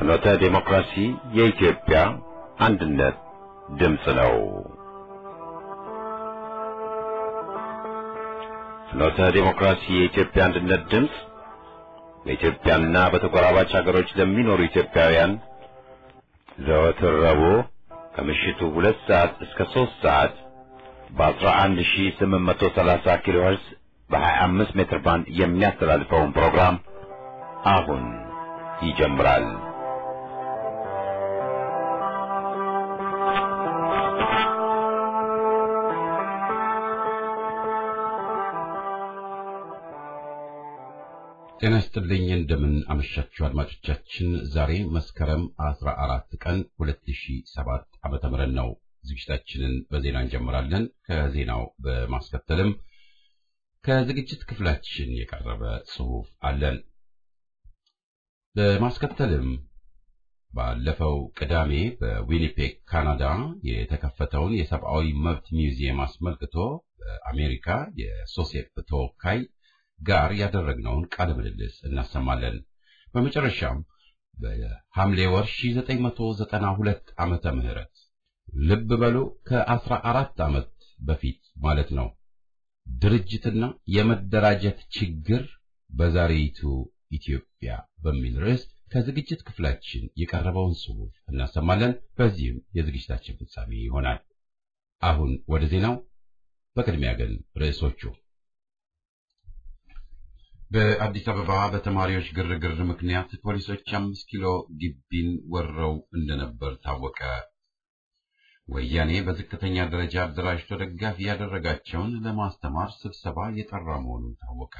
ፍኖተ ዴሞክራሲ የኢትዮጵያ አንድነት ድምፅ ነው። ፍኖተ ዴሞክራሲ የኢትዮጵያ አንድነት ድምፅ በኢትዮጵያና በተጎራባች ሀገሮች ለሚኖሩ ኢትዮጵያውያን ዘወትር ረቡዕ ከምሽቱ ሁለት ሰዓት እስከ ሦስት ሰዓት በ11830 ኪሎ ሄርዝ በ25 ሜትር ባንድ የሚያስተላልፈውን ፕሮግራም አሁን ይጀምራል። ጤና ይስጥልኝ እንደምን አመሻችሁ አድማጮቻችን። ዛሬ መስከረም 14 ቀን 2007 ዓመተ ምህረት ነው። ዝግጅታችንን በዜና እንጀምራለን። ከዜናው በማስከተልም ከዝግጅት ክፍላችን የቀረበ ጽሑፍ አለን። በማስከተልም ባለፈው ቅዳሜ በዊኒፔግ ካናዳ የተከፈተውን የሰብአዊ መብት ሚውዚየም አስመልክቶ በአሜሪካ የሶሴፕ ተወካይ ጋር ያደረግነውን ቃለ ምልልስ እናሰማለን። በመጨረሻም በሐምሌ ወር 1992 ዓመተ ምህረት ልብ በሉ ከአስራ አራት ዓመት በፊት ማለት ነው ድርጅትና የመደራጀት ችግር በዛሬይቱ ኢትዮጵያ በሚል ርዕስ ከዝግጅት ክፍላችን የቀረበውን ጽሑፍ እናሰማለን። በዚህም የዝግጅታችን ፍጻሜ ይሆናል። አሁን ወደ ዜናው። በቅድሚያ ግን ርዕሶቹ በአዲስ አበባ በተማሪዎች ግርግር ምክንያት ፖሊሶች አምስት ኪሎ ግቢን ወረው እንደነበር ታወቀ። ወያኔ በዝቅተኛ ደረጃ አደራጅቶ ደጋፊ ያደረጋቸውን ለማስተማር ስብሰባ የጠራ መሆኑን ታወቀ።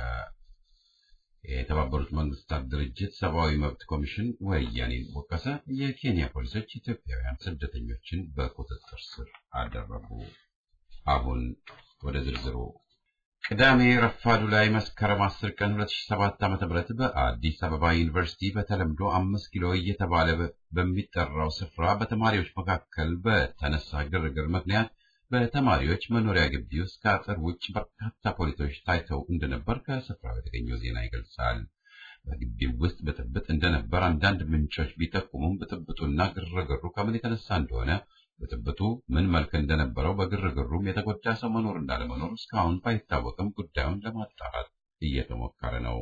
የተባበሩት መንግስታት ድርጅት ሰብአዊ መብት ኮሚሽን ወያኔን ወቀሰ። የኬንያ ፖሊሶች ኢትዮጵያውያን ስደተኞችን በቁጥጥር ስር አደረጉ። አሁን ወደ ዝርዝሩ ቅዳሜ ረፋዱ ላይ መስከረም 10 ቀን 2007 ዓ.ም በአዲስ አበባ ዩኒቨርሲቲ በተለምዶ አምስት ኪሎ እየተባለ በሚጠራው ስፍራ በተማሪዎች መካከል በተነሳ ግርግር ምክንያት በተማሪዎች መኖሪያ ግቢ ውስጥ ከአጥር ውጭ በርካታ ፖሊሶች ታይተው እንደነበር ከስፍራው የተገኘው ዜና ይገልጻል። በግቢው ውስጥ ብጥብጥ እንደነበር አንዳንድ ምንጮች ቢጠቁሙም ብጥብጡና ግርግሩ ከምን የተነሳ እንደሆነ ብጥብጡ ምን መልክ እንደነበረው በግርግሩም የተጎዳ ሰው መኖር እንዳለመኖር እስካሁን ባይታወቅም ጉዳዩን ለማጣራት እየተሞከረ ነው።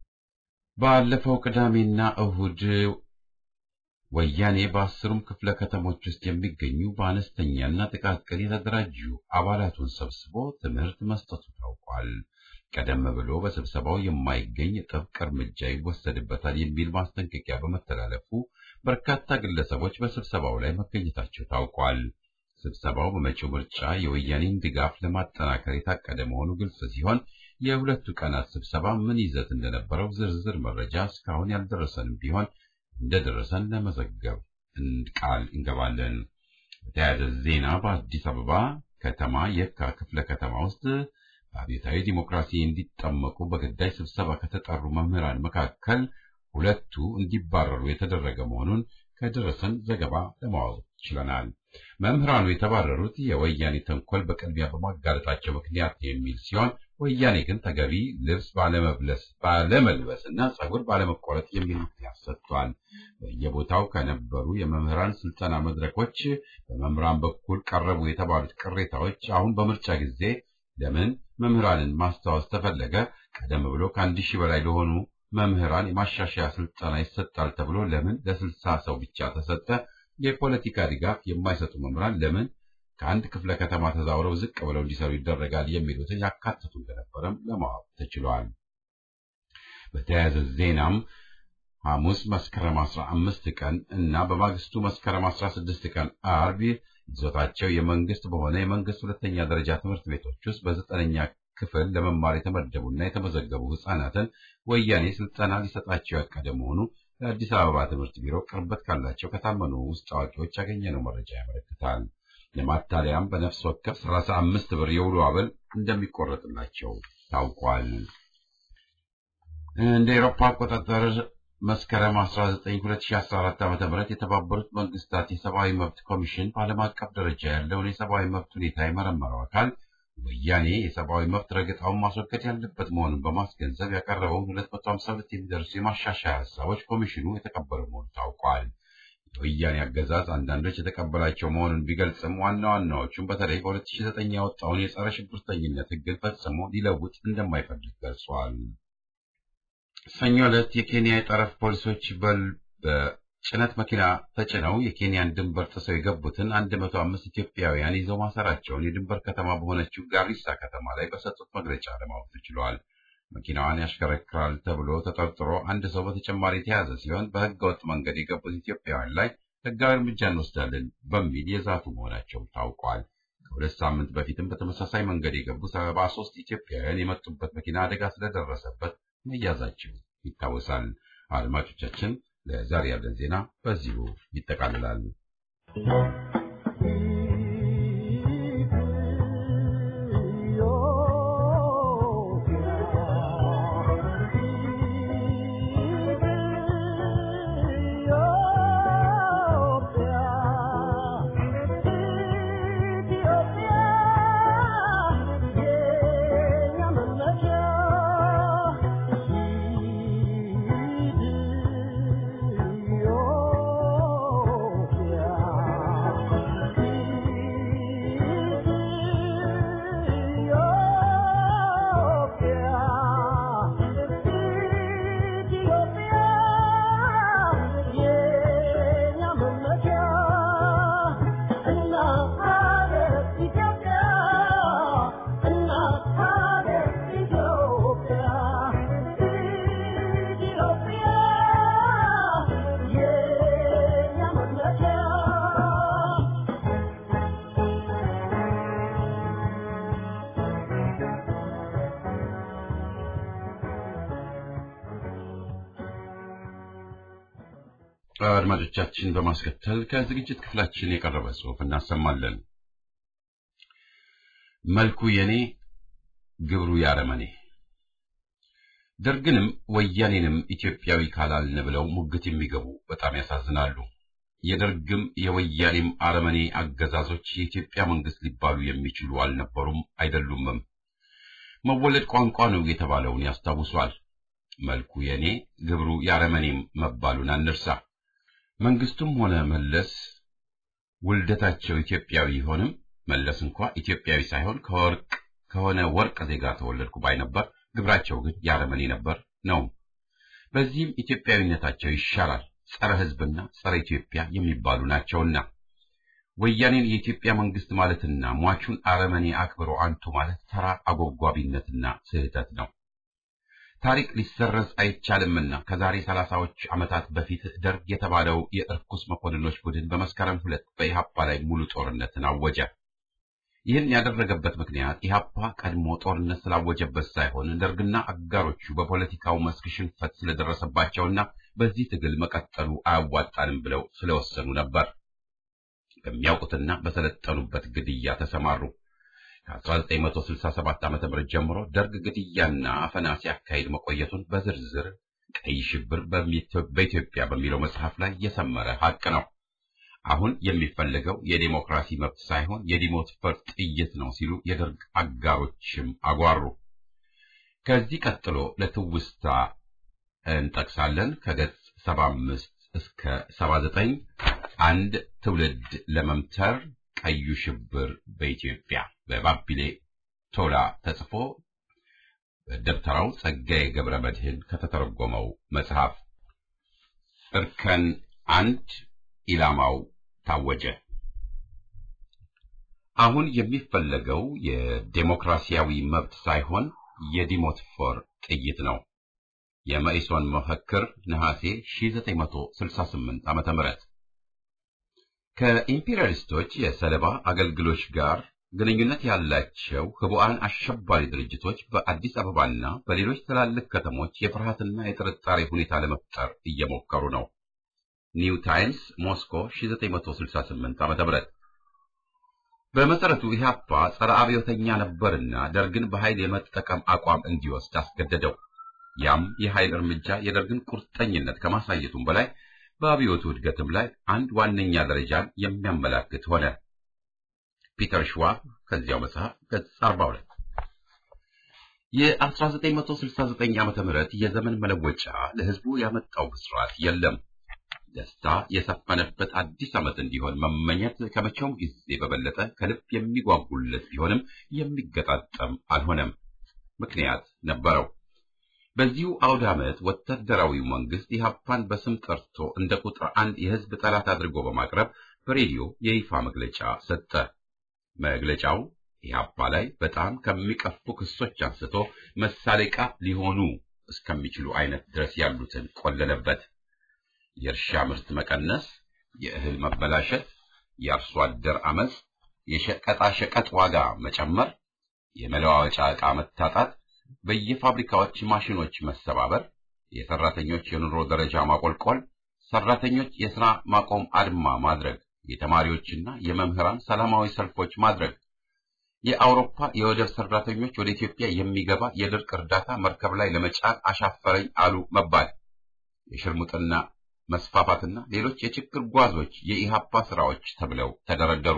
ባለፈው ቅዳሜና እሁድ ወያኔ በአስሩም ክፍለ ከተሞች ውስጥ የሚገኙ በአነስተኛና ጥቃቅን የተደራጁ አባላቱን ሰብስቦ ትምህርት መስጠቱ ታውቋል። ቀደም ብሎ በስብሰባው የማይገኝ ጥብቅ እርምጃ ይወሰድበታል የሚል ማስጠንቀቂያ በመተላለፉ በርካታ ግለሰቦች በስብሰባው ላይ መገኘታቸው ታውቋል። ስብሰባው በመጪው ምርጫ የወያኔን ድጋፍ ለማጠናከር የታቀደ መሆኑ ግልጽ ሲሆን የሁለቱ ቀናት ስብሰባ ምን ይዘት እንደነበረው ዝርዝር መረጃ እስካሁን ያልደረሰንም ቢሆን እንደደረሰን ለመዘገብ ቃል እንገባለን። በተያያዘ ዜና በአዲስ አበባ ከተማ የካ ክፍለ ከተማ ውስጥ በአብዮታዊ ዲሞክራሲ እንዲጠመቁ በግዳጅ ስብሰባ ከተጠሩ መምህራን መካከል ሁለቱ እንዲባረሩ የተደረገ መሆኑን ከደረሰን ዘገባ ለማወቅ ችለናል። መምህራኑ የተባረሩት የወያኔ ተንኮል በቅድሚያ በማጋለጣቸው ምክንያት የሚል ሲሆን ወያኔ ግን ተገቢ ልብስ ባለመብለስ ባለመልበስ እና ጸጉር ባለመቆረጥ የሚል ምክንያት ሰጥቷል። በየቦታው ከነበሩ የመምህራን ስልጠና መድረኮች በመምህራን በኩል ቀረቡ የተባሉት ቅሬታዎች አሁን በምርጫ ጊዜ ለምን መምህራንን ማስታወስ ተፈለገ? ቀደም ብሎ ከአንድ ሺህ በላይ ለሆኑ መምህራን የማሻሻያ ስልጠና ይሰጣል ተብሎ ለምን ለስልሳ ሰው ብቻ ተሰጠ? የፖለቲካ ድጋፍ የማይሰጡ መምህራን ለምን ከአንድ ክፍለ ከተማ ተዛውረው ዝቅ ብለው እንዲሰሩ ይደረጋል? የሚሉትን ያካትቱ እንደነበረም ለማወቅ ተችሏል። በተያያዘ ዜናም ሐሙስ መስከረም 15 ቀን እና በማግስቱ መስከረም 16 ቀን አርብ ይዞታቸው የመንግስት በሆነ የመንግስት ሁለተኛ ደረጃ ትምህርት ቤቶች ውስጥ በዘጠነኛ ክፍል ለመማር የተመደቡና የተመዘገቡ ህጻናትን ወያኔ ስልጠና ሊሰጣቸው ያቀደ መሆኑ ለአዲስ አበባ ትምህርት ቢሮ ቅርበት ካላቸው ከታመኑ ውስጥ አዋቂዎች ያገኘነው መረጃ ያመለክታል። ለማታለያም በነፍስ ወከፍ 35 ብር የውሎ አበል እንደሚቆረጥላቸው ታውቋል። እንደ ኤሮፓ አቆጣጠር መስከረም 19 2014 ዓ.ም የተባበሩት መንግስታት የሰብአዊ መብት ኮሚሽን በዓለም አቀፍ ደረጃ ያለውን የሰብአዊ መብት ሁኔታ የመረመረው አካል ወያኔ የሰብአዊ መብት ረገጣውን ማስወገድ ያለበት መሆኑን በማስገንዘብ ያቀረበውን 252 የሚደርሱ የማሻሻያ ሀሳቦች ኮሚሽኑ የተቀበለ መሆኑ ታውቋል። የወያኔ አገዛዝ አንዳንዶች የተቀበላቸው መሆኑን ቢገልጽም ዋና ዋናዎቹም በተለይ በ2009 ያወጣውን የጸረ ሽብርተኝነት ሕግን ፈጽሞ ሊለውጥ እንደማይፈልግ ገልጿል። ሰኞ ዕለት የኬንያ የጠረፍ ፖሊሶች በጭነት መኪና ተጭነው የኬንያን ድንበር ጥሰው የገቡትን 105 ኢትዮጵያውያን ይዘው ማሰራቸውን የድንበር ከተማ በሆነችው ጋሪሳ ከተማ ላይ በሰጡት መግለጫ ለማወቅ ተችሏል። መኪናዋን ያሽከረክራል ተብሎ ተጠርጥሮ አንድ ሰው በተጨማሪ የተያዘ ሲሆን በሕገ ወጥ መንገድ የገቡት ኢትዮጵያውያን ላይ ሕጋዊ እርምጃ እንወስዳለን በሚል የዛቱ መሆናቸው ታውቋል። ከሁለት ሳምንት በፊትም በተመሳሳይ መንገድ የገቡ ሰባ ሶስት ኢትዮጵያውያን የመጡበት መኪና አደጋ ስለደረሰበት መያዛቸው ይታወሳል። አድማጮቻችን፣ ለዛሬ ያለን ዜና በዚሁ ይጠቃልላል። አድማጮቻችን በማስከተል ከዝግጅት ክፍላችን የቀረበ ጽሑፍ እናሰማለን። መልኩ የኔ ግብሩ ያረመኔ ደርግንም ወያኔንም ኢትዮጵያዊ ካላልን ብለው ሙግት የሚገቡ በጣም ያሳዝናሉ። የደርግም የወያኔም አረመኔ አገዛዞች የኢትዮጵያ መንግስት ሊባሉ የሚችሉ አልነበሩም፣ አይደሉምም። መወለድ ቋንቋ ነው የተባለውን ያስታውሷል። መልኩ የኔ ግብሩ ያረመኔም መባሉን አንርሳ። መንግስቱም ሆነ መለስ ውልደታቸው ኢትዮጵያዊ ቢሆንም መለስ እንኳ ኢትዮጵያዊ ሳይሆን ከወርቅ ከሆነ ወርቅ ዜጋ ተወለድኩ ባይ ነበር። ግብራቸው ግን ያረመኔ ነበር ነው። በዚህም ኢትዮጵያዊነታቸው ይሻላል፣ ጸረ ሕዝብና ጸረ ኢትዮጵያ የሚባሉ ናቸውና ወያኔን የኢትዮጵያ መንግስት ማለትና ሟቹን አረመኔ አክብሮ አንቱ ማለት ተራ አጎጓቢነትና ስህተት ነው። ታሪክ ሊሰረዝ አይቻልምና ከዛሬ ሰላሳዎች ዓመታት በፊት ደርግ የተባለው የእርኩስ መኮንኖች ቡድን በመስከረም ሁለት በኢሃፓ ላይ ሙሉ ጦርነትን አወጀ። ይህን ያደረገበት ምክንያት ኢሃፓ ቀድሞ ጦርነት ስላወጀበት ሳይሆን ደርግና አጋሮቹ በፖለቲካው መስክ ሽንፈት ስለደረሰባቸውና በዚህ ትግል መቀጠሉ አያዋጣንም ብለው ስለወሰኑ ነበር። በሚያውቁትና በሰለጠኑበት ግድያ ተሰማሩ። ከ1967 ዓ.ም ጀምሮ ደርግ ግድያና አፈና ሲያካሂድ መቆየቱን በዝርዝር ቀይ ሽብር በኢትዮጵያ በሚለው መጽሐፍ ላይ የሰመረ ሀቅ ነው። አሁን የሚፈለገው የዴሞክራሲ መብት ሳይሆን የዲሞትፈር ጥይት ነው ሲሉ የደርግ አጋሮችም አጓሩ። ከዚህ ቀጥሎ ለትውስታ እንጠቅሳለን። ከገጽ 75 እስከ 79 አንድ ትውልድ ለመምተር ቀዩ ሽብር በኢትዮጵያ በባቢሌ ቶላ ተጽፎ በደብተራው ጸጋዬ ገብረ መድህን ከተተረጎመው መጽሐፍ እርከን አንድ ኢላማው ታወጀ። አሁን የሚፈለገው የዴሞክራሲያዊ መብት ሳይሆን የዲሞትፎር ጥይት ነው። የመኢሶን መፈክር ነሐሴ 1968 ዓመተ ምህረት ከኢምፔሪያሊስቶች የሰለባ አገልግሎች ጋር ግንኙነት ያላቸው ህቡዓን አሸባሪ ድርጅቶች በአዲስ አበባና በሌሎች ትላልቅ ከተሞች የፍርሃትና የጥርጣሬ ሁኔታ ለመፍጠር እየሞከሩ ነው። ኒው ታይምስ ሞስኮ 1968 ዓ.ም በመሰረቱ ኢህአፓ ጸረ አብዮተኛ ነበርና ደርግን በኃይል የመጠቀም አቋም እንዲወስድ አስገደደው። ያም የኃይል እርምጃ የደርግን ቁርጠኝነት ከማሳየቱም በላይ በአብዮቱ እድገትም ላይ አንድ ዋነኛ ደረጃን የሚያመላክት ሆነ። ፒተር ሽዋብ ከዚያው መጽሐፍ ገጽ 42 የ1969 ዓመተ ምህረት የዘመን መለወጫ ለህዝቡ ያመጣው ብስራት የለም። ደስታ የሰፈነበት አዲስ ዓመት እንዲሆን መመኘት ከመቼውም ጊዜ በበለጠ ከልብ የሚጓጉለት ቢሆንም የሚገጣጠም አልሆነም። ምክንያት ነበረው። በዚሁ አውደ ዓመት ወታደራዊው መንግስት ኢህአፓን በስም ጠርቶ እንደ ቁጥር አንድ የህዝብ ጠላት አድርጎ በማቅረብ በሬዲዮ የይፋ መግለጫ ሰጠ። መግለጫው ኢህአፓ ላይ በጣም ከሚቀፉ ክሶች አንስቶ መሳለቂያ ሊሆኑ እስከሚችሉ አይነት ድረስ ያሉትን ቆለለበት። የእርሻ ምርት መቀነስ፣ የእህል መበላሸት፣ የአርሶ አደር አመፅ፣ የሸቀጣሸቀጥ ዋጋ መጨመር፣ የመለዋወጫ ዕቃ መታጣት፣ በየፋብሪካዎች ማሽኖች መሰባበር፣ የሰራተኞች የኑሮ ደረጃ ማቆልቆል፣ ሰራተኞች የሥራ ማቆም አድማ ማድረግ፣ የተማሪዎችና የመምህራን ሰላማዊ ሰልፎች ማድረግ፣ የአውሮፓ የወደብ ሰራተኞች ወደ ኢትዮጵያ የሚገባ የድርቅ እርዳታ መርከብ ላይ ለመጫን አሻፈረኝ አሉ መባል፣ የሽርሙጥና መስፋፋትና ሌሎች የችግር ጓዞች የኢሃፓ ስራዎች ተብለው ተደረደሩ።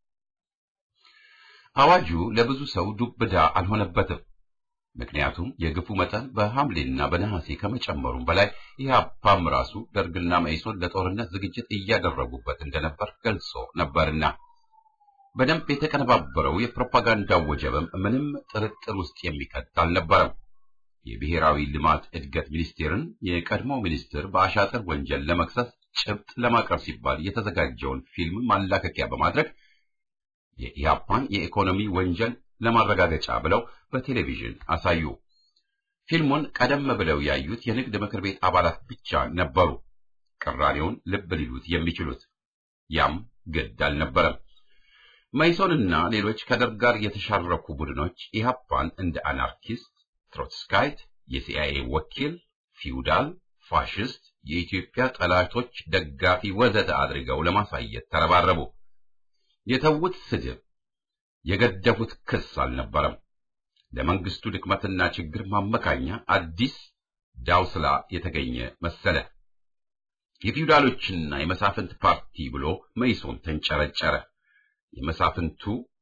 አዋጁ ለብዙ ሰው ዱብዳ አልሆነበትም። ምክንያቱም የግፉ መጠን በሐምሌና በነሐሴ ከመጨመሩም በላይ ኢህአፓም ራሱ ደርግና መኢሶን ለጦርነት ዝግጅት እያደረጉበት እንደነበር ገልጾ ነበርና በደንብ የተቀነባበረው የፕሮፓጋንዳው ወጀብም ምንም ጥርጥር ውስጥ የሚከት አልነበረም። የብሔራዊ ልማት እድገት ሚኒስቴርን የቀድሞ ሚኒስትር በአሻጥር ወንጀል ለመክሰስ ጭብጥ ለማቅረብ ሲባል የተዘጋጀውን ፊልም ማላከኪያ በማድረግ የኢህአፓን የኢኮኖሚ ወንጀል ለማረጋገጫ ብለው በቴሌቪዥን አሳዩ። ፊልሙን ቀደም ብለው ያዩት የንግድ ምክር ቤት አባላት ብቻ ነበሩ ቅራኔውን ልብ ሊሉት የሚችሉት። ያም ግድ አልነበረም። መይሶንና ሌሎች ከደርግ ጋር የተሻረኩ ቡድኖች ኢህአፓን እንደ አናርኪስት፣ ትሮትስካይት፣ የሲአይኤ ወኪል፣ ፊውዳል፣ ፋሽስት፣ የኢትዮጵያ ጠላቶች ደጋፊ ወዘተ አድርገው ለማሳየት ተረባረቡ። የተዉት ስድብ የገደፉት ክስ አልነበረም። ለመንግስቱ ድክመትና ችግር ማመካኛ አዲስ ዳውስላ የተገኘ መሰለ። የፊውዳሎችና የመሳፍንት ፓርቲ ብሎ መይሶን ተንጨረጨረ። የመሳፍንቱ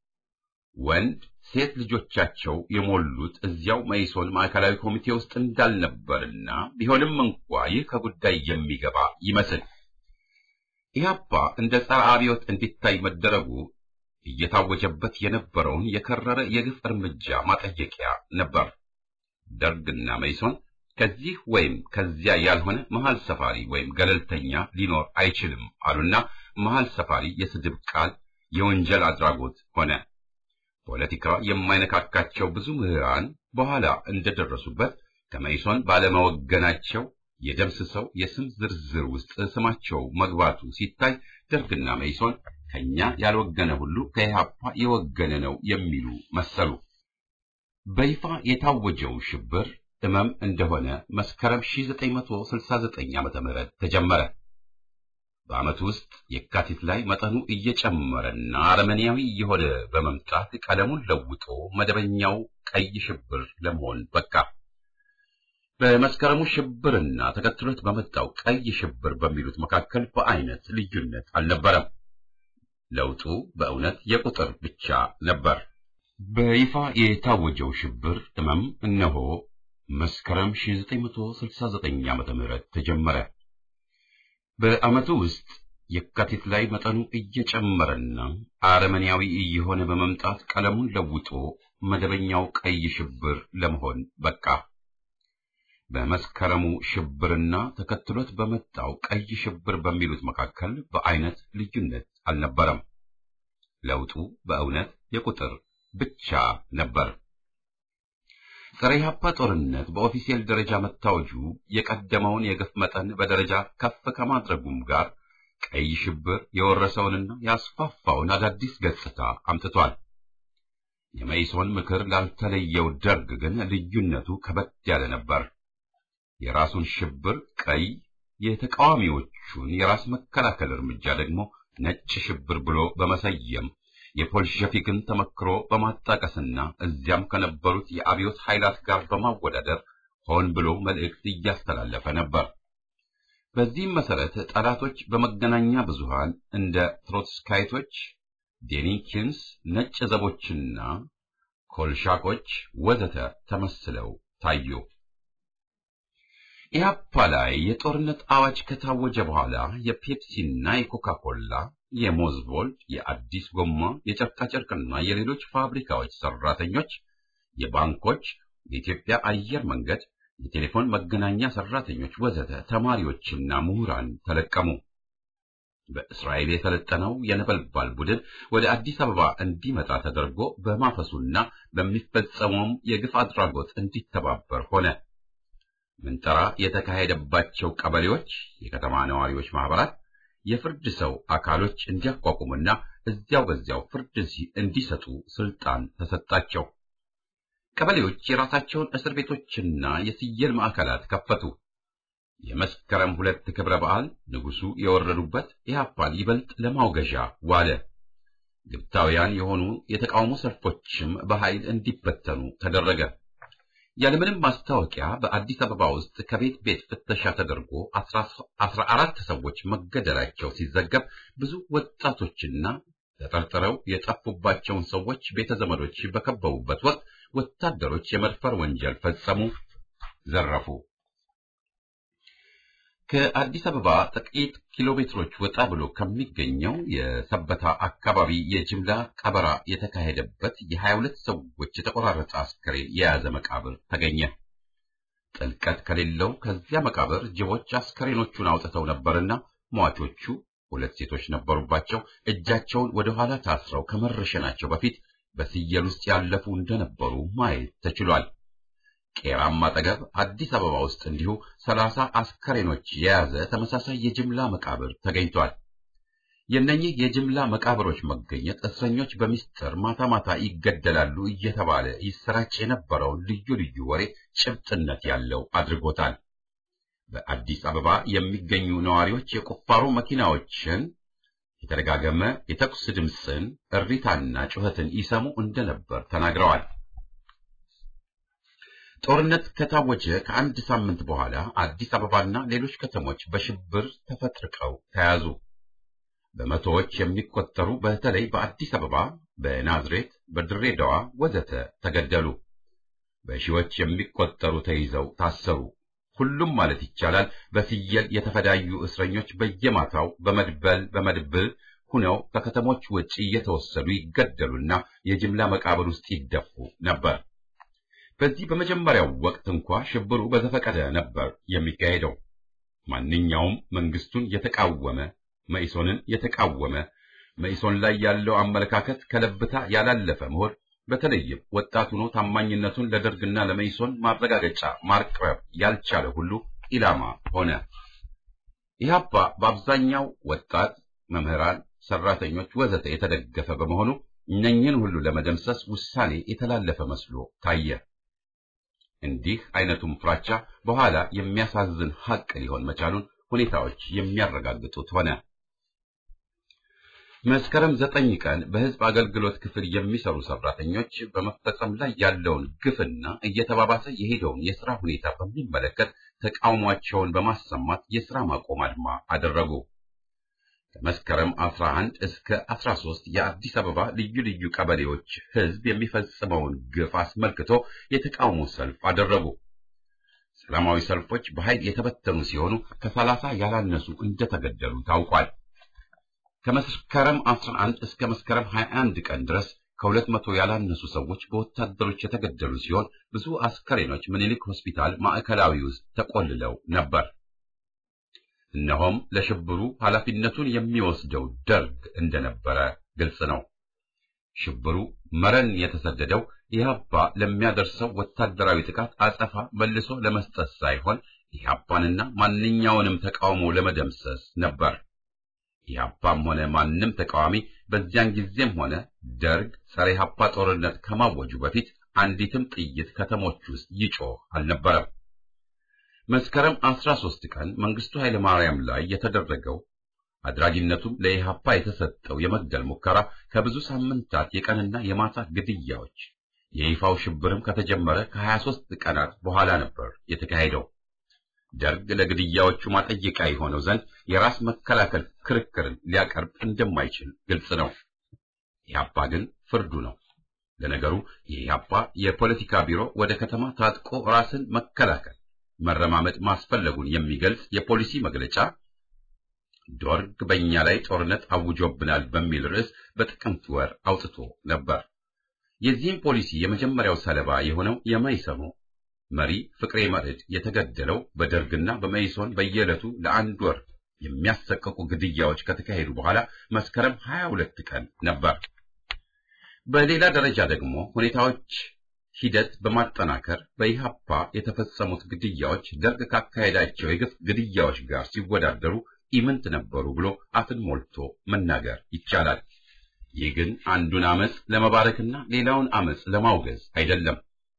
ወንድ ሴት ልጆቻቸው የሞሉት እዚያው መይሶን ማዕከላዊ ኮሚቴ ውስጥ እንዳልነበርና ቢሆንም እንኳ ይህ ከጉዳይ የሚገባ ይመስል ኢህአፓ እንደ ጸረ አብዮት እንዲታይ መደረጉ እየታወጀበት የነበረውን የከረረ የግፍ እርምጃ ማጠየቂያ ነበር። ደርግና መይሶን ከዚህ ወይም ከዚያ ያልሆነ መሃል ሰፋሪ ወይም ገለልተኛ ሊኖር አይችልም አሉና መሃል ሰፋሪ የስድብ ቃል የወንጀል አድራጎት ሆነ። ፖለቲካ የማይነካካቸው ብዙ ምሁራን በኋላ እንደደረሱበት ከመይሶን ባለመወገናቸው የደምስሰው የስም ዝርዝር ውስጥ ስማቸው መግባቱ ሲታይ ደርግና መይሶን ከኛ ያልወገነ ሁሉ ከኢህአፓ የወገነ ነው የሚሉ መሰሉ። በይፋ የታወጀው ሽብር እመም እንደሆነ መስከረም 1969 ዓ.ም ተጀመረ። በዓመቱ ውስጥ የካቲት ላይ መጠኑ እየጨመረና አረመኔያዊ እየሆነ በመምጣት ቀለሙን ለውጦ መደበኛው ቀይ ሽብር ለመሆን በቃ። በመስከረሙ ሽብርና ተከትሎት በመጣው ቀይ ሽብር በሚሉት መካከል በአይነት ልዩነት አልነበረም። ለውጡ በእውነት የቁጥር ብቻ ነበር። በይፋ የታወጀው ሽብር ህመም እነሆ መስከረም 1969 ዓመተ ምህረት ተጀመረ። በዓመቱ ውስጥ የካቲት ላይ መጠኑ እየጨመረና አረመኔያዊ እየሆነ በመምጣት ቀለሙን ለውጦ መደበኛው ቀይ ሽብር ለመሆን በቃ። በመስከረሙ ሽብርና ተከትሎት በመጣው ቀይ ሽብር በሚሉት መካከል በአይነት ልዩነት አልነበረም። ለውጡ በእውነት የቁጥር ብቻ ነበር። ጸረ ኢህአፓ ጦርነት በኦፊሴል ደረጃ መታወጁ የቀደመውን የግፍ መጠን በደረጃ ከፍ ከማድረጉም ጋር ቀይ ሽብር የወረሰውንና ያስፋፋውን አዳዲስ ገጽታ አምጥቷል። የመይሶን ምክር ላልተለየው ደርግ ግን ልዩነቱ ከበድ ያለ ነበር። የራሱን ሽብር ቀይ፣ የተቃዋሚዎቹን የራስ መከላከል እርምጃ ደግሞ ነጭ ሽብር ብሎ በመሰየም የፖልሸፊክን ተመክሮ በማጣቀስና እዚያም ከነበሩት የአብዮት ኃይላት ጋር በማወዳደር ሆን ብሎ መልእክት እያስተላለፈ ነበር። በዚህም መሰረት ጠላቶች በመገናኛ ብዙሃን እንደ ትሮትስካይቶች ዴኒኪንስ፣ ነጭ ዘቦችና ኮልሻኮች ወዘተ ተመስለው ታዩ። ኢህአፓ ላይ የጦርነት አዋጅ ከታወጀ በኋላ የፔፕሲና የኮካ ኮላ፣ የሞዝቮልድ፣ የአዲስ ጎማ፣ የጨርቃጨርቅና የሌሎች ፋብሪካዎች ሰራተኞች፣ የባንኮች፣ የኢትዮጵያ አየር መንገድ፣ የቴሌፎን መገናኛ ሰራተኞች ወዘተ ተማሪዎችና ምሁራን ተለቀሙ። በእስራኤል የሰለጠነው የነበልባል ቡድን ወደ አዲስ አበባ እንዲመጣ ተደርጎ በማፈሱና በሚፈጸመውም የግፍ አድራጎት እንዲተባበር ሆነ። ምንጠራ የተካሄደባቸው ቀበሌዎች፣ የከተማ ነዋሪዎች ማህበራት የፍርድ ሰው አካሎች እንዲያቋቁሙና እዚያው በዚያው ፍርድ እንዲሰጡ ስልጣን ተሰጣቸው። ቀበሌዎች የራሳቸውን እስር ቤቶችና የስየል ማዕከላት ከፈቱ። የመስከረም ሁለት ክብረ በዓል ንጉሱ የወረዱበት ኢህአፓን ይበልጥ ለማውገዣ ዋለ። ግብታውያን የሆኑ የተቃውሞ ሰልፎችም በኃይል እንዲበተኑ ተደረገ። ያለምንም ማስታወቂያ በአዲስ አበባ ውስጥ ከቤት ቤት ፍተሻ ተደርጎ አስራ አራት ሰዎች መገደላቸው ሲዘገብ ብዙ ወጣቶችና ተጠርጥረው የጠፉባቸውን ሰዎች ቤተ ዘመዶች በከበቡበት ወቅት ወታደሮች የመድፈር ወንጀል ፈጸሙ፣ ዘረፉ። ከአዲስ አበባ ጥቂት ኪሎ ሜትሮች ወጣ ብሎ ከሚገኘው የሰበታ አካባቢ የጅምላ ቀበራ የተካሄደበት የሀያ ሁለት ሰዎች የተቆራረጠ አስከሬን የያዘ መቃብር ተገኘ። ጥልቀት ከሌለው ከዚያ መቃብር ጅቦች አስከሬኖቹን አውጥተው ነበርና ሟቾቹ ሁለት ሴቶች ነበሩባቸው። እጃቸውን ወደ ኋላ ታስረው ከመረሸናቸው በፊት በስየል ውስጥ ያለፉ እንደነበሩ ማየት ተችሏል። ቄራም አጠገብ አዲስ አበባ ውስጥ እንዲሁ ሰላሳ አስከሬኖች የያዘ ተመሳሳይ የጅምላ መቃብር ተገኝቷል። የእነኚህ የጅምላ መቃብሮች መገኘት እስረኞች በሚስጥር ማታ ማታ ይገደላሉ እየተባለ ይሰራጭ የነበረውን ልዩ ልዩ ወሬ ጭብጥነት ያለው አድርጎታል። በአዲስ አበባ የሚገኙ ነዋሪዎች የቁፋሮ መኪናዎችን፣ የተደጋገመ የተኩስ ድምፅን፣ እሪታና ጩኸትን ይሰሙ እንደነበር ተናግረዋል። ጦርነት ከታወጀ ከአንድ ሳምንት በኋላ አዲስ አበባና ሌሎች ከተሞች በሽብር ተፈጥርቀው ተያዙ። በመቶዎች የሚቆጠሩ በተለይ በአዲስ አበባ፣ በናዝሬት፣ በድሬዳዋ ወዘተ ተገደሉ። በሺዎች የሚቆጠሩ ተይዘው ታሰሩ። ሁሉም ማለት ይቻላል በፍየል የተፈዳዩ እስረኞች በየማታው በመድበል በመድብል ሁነው ከከተሞች ውጭ እየተወሰዱ ይገደሉና የጅምላ መቃብር ውስጥ ይደፉ ነበር። በዚህ በመጀመሪያው ወቅት እንኳ ሽብሩ በዘፈቀደ ነበር የሚካሄደው። ማንኛውም መንግስቱን የተቃወመ መኢሶንን የተቃወመ መኢሶን ላይ ያለው አመለካከት ከለብታ ያላለፈ መሆን በተለይም ወጣት ሆኖ ታማኝነቱን ለደርግና ለመኢሶን ማረጋገጫ ማቅረብ ያልቻለ ሁሉ ኢላማ ሆነ። ኢህአፓ በአብዛኛው ወጣት መምህራን፣ ሰራተኞች ወዘተ የተደገፈ በመሆኑ እነኝህን ሁሉ ለመደምሰስ ውሳኔ የተላለፈ መስሎ ታየ። እንዲህ አይነቱም ፍራቻ በኋላ የሚያሳዝን ሐቅ ሊሆን መቻሉን ሁኔታዎች የሚያረጋግጡት ሆነ። መስከረም ዘጠኝ ቀን በህዝብ አገልግሎት ክፍል የሚሰሩ ሰራተኞች በመፈጸም ላይ ያለውን ግፍና እየተባባሰ የሄደውን የሥራ ሁኔታ በሚመለከት ተቃውሟቸውን በማሰማት የሥራ ማቆም አድማ አደረጉ። ከመስከረም 11 እስከ 13 የአዲስ አበባ ልዩ ልዩ ቀበሌዎች ህዝብ የሚፈጽመውን ግፍ አስመልክቶ የተቃውሞ ሰልፍ አደረጉ። ሰላማዊ ሰልፎች በኃይል የተበተኑ ሲሆኑ ከሰላሳ ያላነሱ እንደተገደሉ ታውቋል። ከመስከረም 11 እስከ መስከረም 21 ቀን ድረስ ከሁለት መቶ ያላነሱ ሰዎች በወታደሮች የተገደሉ ሲሆን ብዙ አስከሬኖች ምኒልክ ሆስፒታል ማዕከላዊ ውስጥ ተቆልለው ነበር። እነሆም ለሽብሩ ኃላፊነቱን የሚወስደው ደርግ እንደነበረ ግልጽ ነው። ሽብሩ መረን የተሰደደው ኢህአፓ ለሚያደርሰው ወታደራዊ ጥቃት አጸፋ መልሶ ለመስጠት ሳይሆን ኢህአፓንና ማንኛውንም ተቃውሞ ለመደምሰስ ነበር። ኢህአፓም ሆነ ማንም ተቃዋሚ በዚያን ጊዜም ሆነ ደርግ ጸረ ኢህአፓ ጦርነት ከማወጁ በፊት አንዲትም ጥይት ከተሞች ውስጥ ይጮህ አልነበረም። መስከረም 13 ቀን መንግስቱ ኃይለ ማርያም ላይ የተደረገው አድራጊነቱም ለኢህአፓ የተሰጠው የመግደል ሙከራ ከብዙ ሳምንታት የቀንና የማታ ግድያዎች የይፋው ሽብርም ከተጀመረ ከ23 ቀናት በኋላ ነበር የተካሄደው። ደርግ ለግድያዎቹ ማጠየቂያ የሆነው ዘንድ የራስ መከላከል ክርክርን ሊያቀርብ እንደማይችል ግልጽ ነው። ኢህአፓ ግን ፍርዱ ነው። ለነገሩ የኢህአፓ የፖለቲካ ቢሮ ወደ ከተማ ታጥቆ ራስን መከላከል መረማመጥ ማስፈለጉን የሚገልጽ የፖሊሲ መግለጫ ዶርግ በእኛ ላይ ጦርነት አውጆብናል በሚል ርዕስ በጥቅምት ወር አውጥቶ ነበር። የዚህም ፖሊሲ የመጀመሪያው ሰለባ የሆነው የመይሰሞ መሪ ፍቅሬ መርዕድ የተገደለው በደርግና በመይሶን በየዕለቱ ለአንድ ወር የሚያሰቀቁ ግድያዎች ከተካሄዱ በኋላ መስከረም 22 ቀን ነበር። በሌላ ደረጃ ደግሞ ሁኔታዎች ሂደት በማጠናከር በኢህአፓ የተፈጸሙት ግድያዎች ደርግ ካካሄዳቸው የግፍ ግድያዎች ጋር ሲወዳደሩ ኢምንት ነበሩ ብሎ አፍን ሞልቶ መናገር ይቻላል። ይህ ግን አንዱን አመፅ ለመባረክና ሌላውን አመፅ ለማውገዝ አይደለም።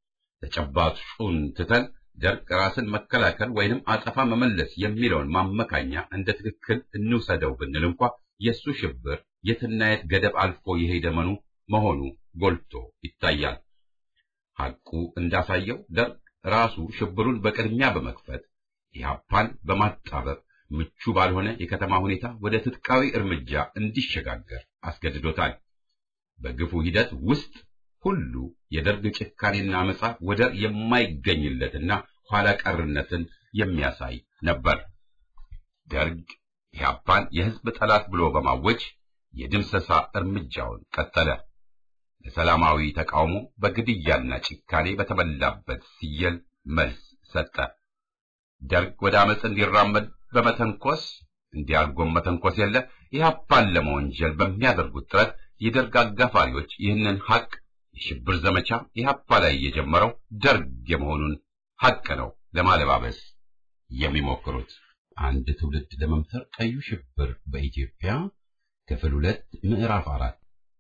ተጨባጩን ትተን ደርግ ራስን መከላከል ወይንም አጸፋ መመለስ የሚለውን ማመካኛ እንደ ትክክል እንውሰደው ብንል እንኳ የእሱ ሽብር የትና የት ገደብ አልፎ የሄደ መኑ መሆኑ ጎልቶ ይታያል። ሐቁ እንዳሳየው ደርግ ራሱ ሽብሩን በቅድሚያ በመክፈት ኢህአፓን በማጣበብ ምቹ ባልሆነ የከተማ ሁኔታ ወደ ትጥቃዊ እርምጃ እንዲሸጋገር አስገድዶታል። በግፉ ሂደት ውስጥ ሁሉ የደርግ ጭካኔና አመፃ ወደር የማይገኝለትና ኋላ ቀርነትን የሚያሳይ ነበር። ደርግ ኢህአፓን የህዝብ ጠላት ብሎ በማወጅ የድምሰሳ እርምጃውን ቀጠለ። ለሰላማዊ ተቃውሞ በግድያና ጭካኔ በተሞላበት ሲየል መልስ ሰጠ። ደርግ ወደ አመፅ እንዲራመድ በመተንኮስ እንዲያርጎም መተንኮስ የለ ኢህአፓን ለመወንጀል በሚያደርጉት ጥረት የደርግ አጋፋሪዎች ይህንን ሐቅ የሽብር ዘመቻ ኢህአፓ ላይ የጀመረው ደርግ የመሆኑን ሐቅ ነው ለማለባበስ የሚሞክሩት። አንድ ትውልድ ለመምተር ቀዩ ሽብር በኢትዮጵያ ክፍል ሁለት ምዕራፍ አራት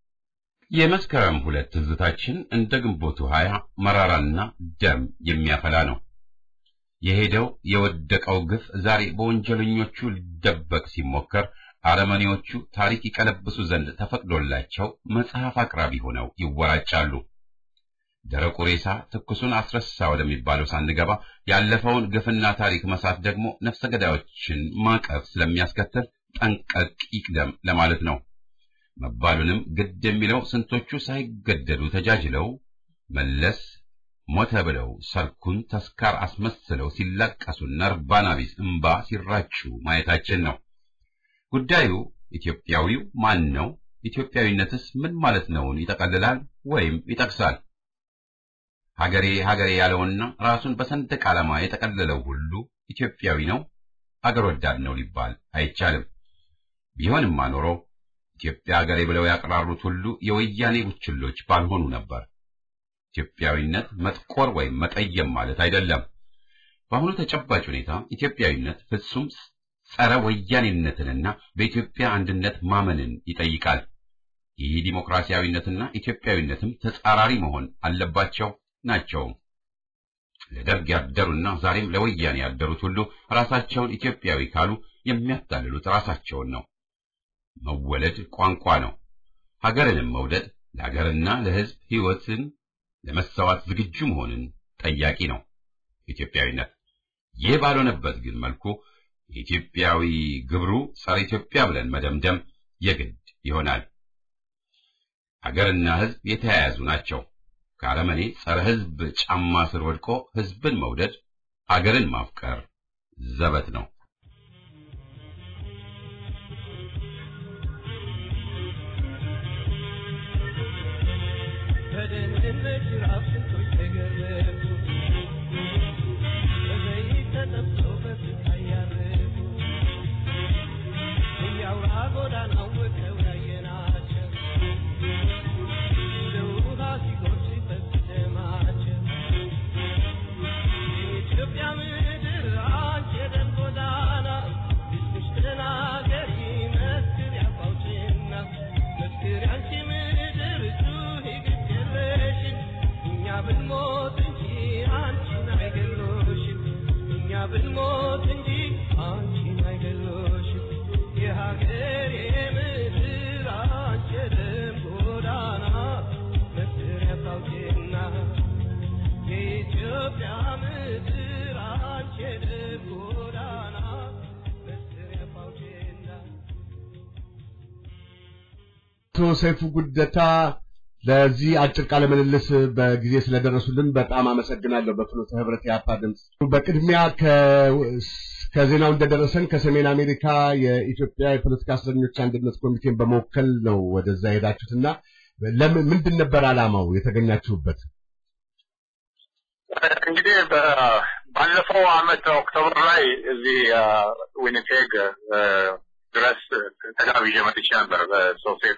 የመስከረም ሁለት ትዝታችን እንደ ግንቦቱ ሀያ መራራና ደም የሚያፈላ ነው። የሄደው የወደቀው ግፍ ዛሬ በወንጀለኞቹ ሊደበቅ ሲሞከር አረመኔዎቹ ታሪክ ይቀለብሱ ዘንድ ተፈቅዶላቸው መጽሐፍ አቅራቢ ሆነው ይወራጫሉ። ደረቁ ሬሳ ትኩሱን አስረሳ ወደሚባለው ሳንገባ ያለፈውን ግፍና ታሪክ መሳት ደግሞ ነፍሰ ገዳዮችን ማቀፍ ስለሚያስከትል ጠንቀቅ ይቅደም ለማለት ነው። መባሉንም ግድ የሚለው ስንቶቹ ሳይገደሉ ተጃጅለው መለስ ሞተ ብለው ሰርኩን ተስካር አስመስለው ሲላቀሱና እርባና ቢስ እምባ ሲራጩ ማየታችን ነው። ጉዳዩ ኢትዮጵያዊው ማን ነው? ኢትዮጵያዊነትስ ምን ማለት ነውን? ይጠቀልላል ወይም ይጠቅሳል። ሀገሬ ሀገሬ ያለውና ራሱን በሰንደቅ ዓላማ የጠቀለለው ሁሉ ኢትዮጵያዊ ነው፣ አገር ወዳድ ነው ሊባል አይቻልም። ቢሆንማ ኖሮ ኢትዮጵያ ሀገሬ ብለው ያቀራሩት ሁሉ የወያኔ ቡችሎች ባልሆኑ ነበር። ኢትዮጵያዊነት መጥቆር ወይም መጠየም ማለት አይደለም። በአሁኑ ተጨባጭ ሁኔታ ኢትዮጵያዊነት ፍጹም ጸረ ወያኔነትንና በኢትዮጵያ አንድነት ማመንን ይጠይቃል። ይህ ዲሞክራሲያዊነትና ኢትዮጵያዊነትም ተጻራሪ መሆን አለባቸው ናቸውም። ለደርግ ያደሩና ዛሬም ለወያኔ ያደሩት ሁሉ ራሳቸውን ኢትዮጵያዊ ካሉ የሚያታልሉት ራሳቸውን ነው። መወለድ ቋንቋ ነው። ሀገርንም መውደድ ለሀገርና ለሕዝብ ሕይወትን ለመሰዋት ዝግጁ መሆንን ጠያቂ ነው ኢትዮጵያዊነት። ይህ ባልሆነበት ግን መልኩ የኢትዮጵያዊ ግብሩ ጸረ ኢትዮጵያ ብለን መደምደም የግድ ይሆናል። ሀገርና ሕዝብ የተያያዙ ናቸው። ከአረመኔ ጸረ ሕዝብ ጫማ ስር ወድቆ ሕዝብን መውደድ አገርን ማፍቀር ዘበት ነው። ኢትዮጵያ ምድር አንቺ የደም ጎዳና አቶ ሰይፉ ጉደታ ለዚህ አጭር ቃለ ምልልስ በጊዜ ስለደረሱልን በጣም አመሰግናለሁ። በፍኖተ ህብረት የአፓ ድምፅ በቅድሚያ ከዜናው እንደደረሰን ከሰሜን አሜሪካ የኢትዮጵያ የፖለቲካ እስረኞች አንድነት ኮሚቴን በመወከል ነው ወደዛ የሄዳችሁትና ለምን ምንድን ነበር ዓላማው የተገኛችሁበት? እንግዲህ ባለፈው አመት ኦክቶበር ላይ እዚህ ዊኒፔግ ድረስ ተጋብዤ መጥቼ ነበር በሶሴት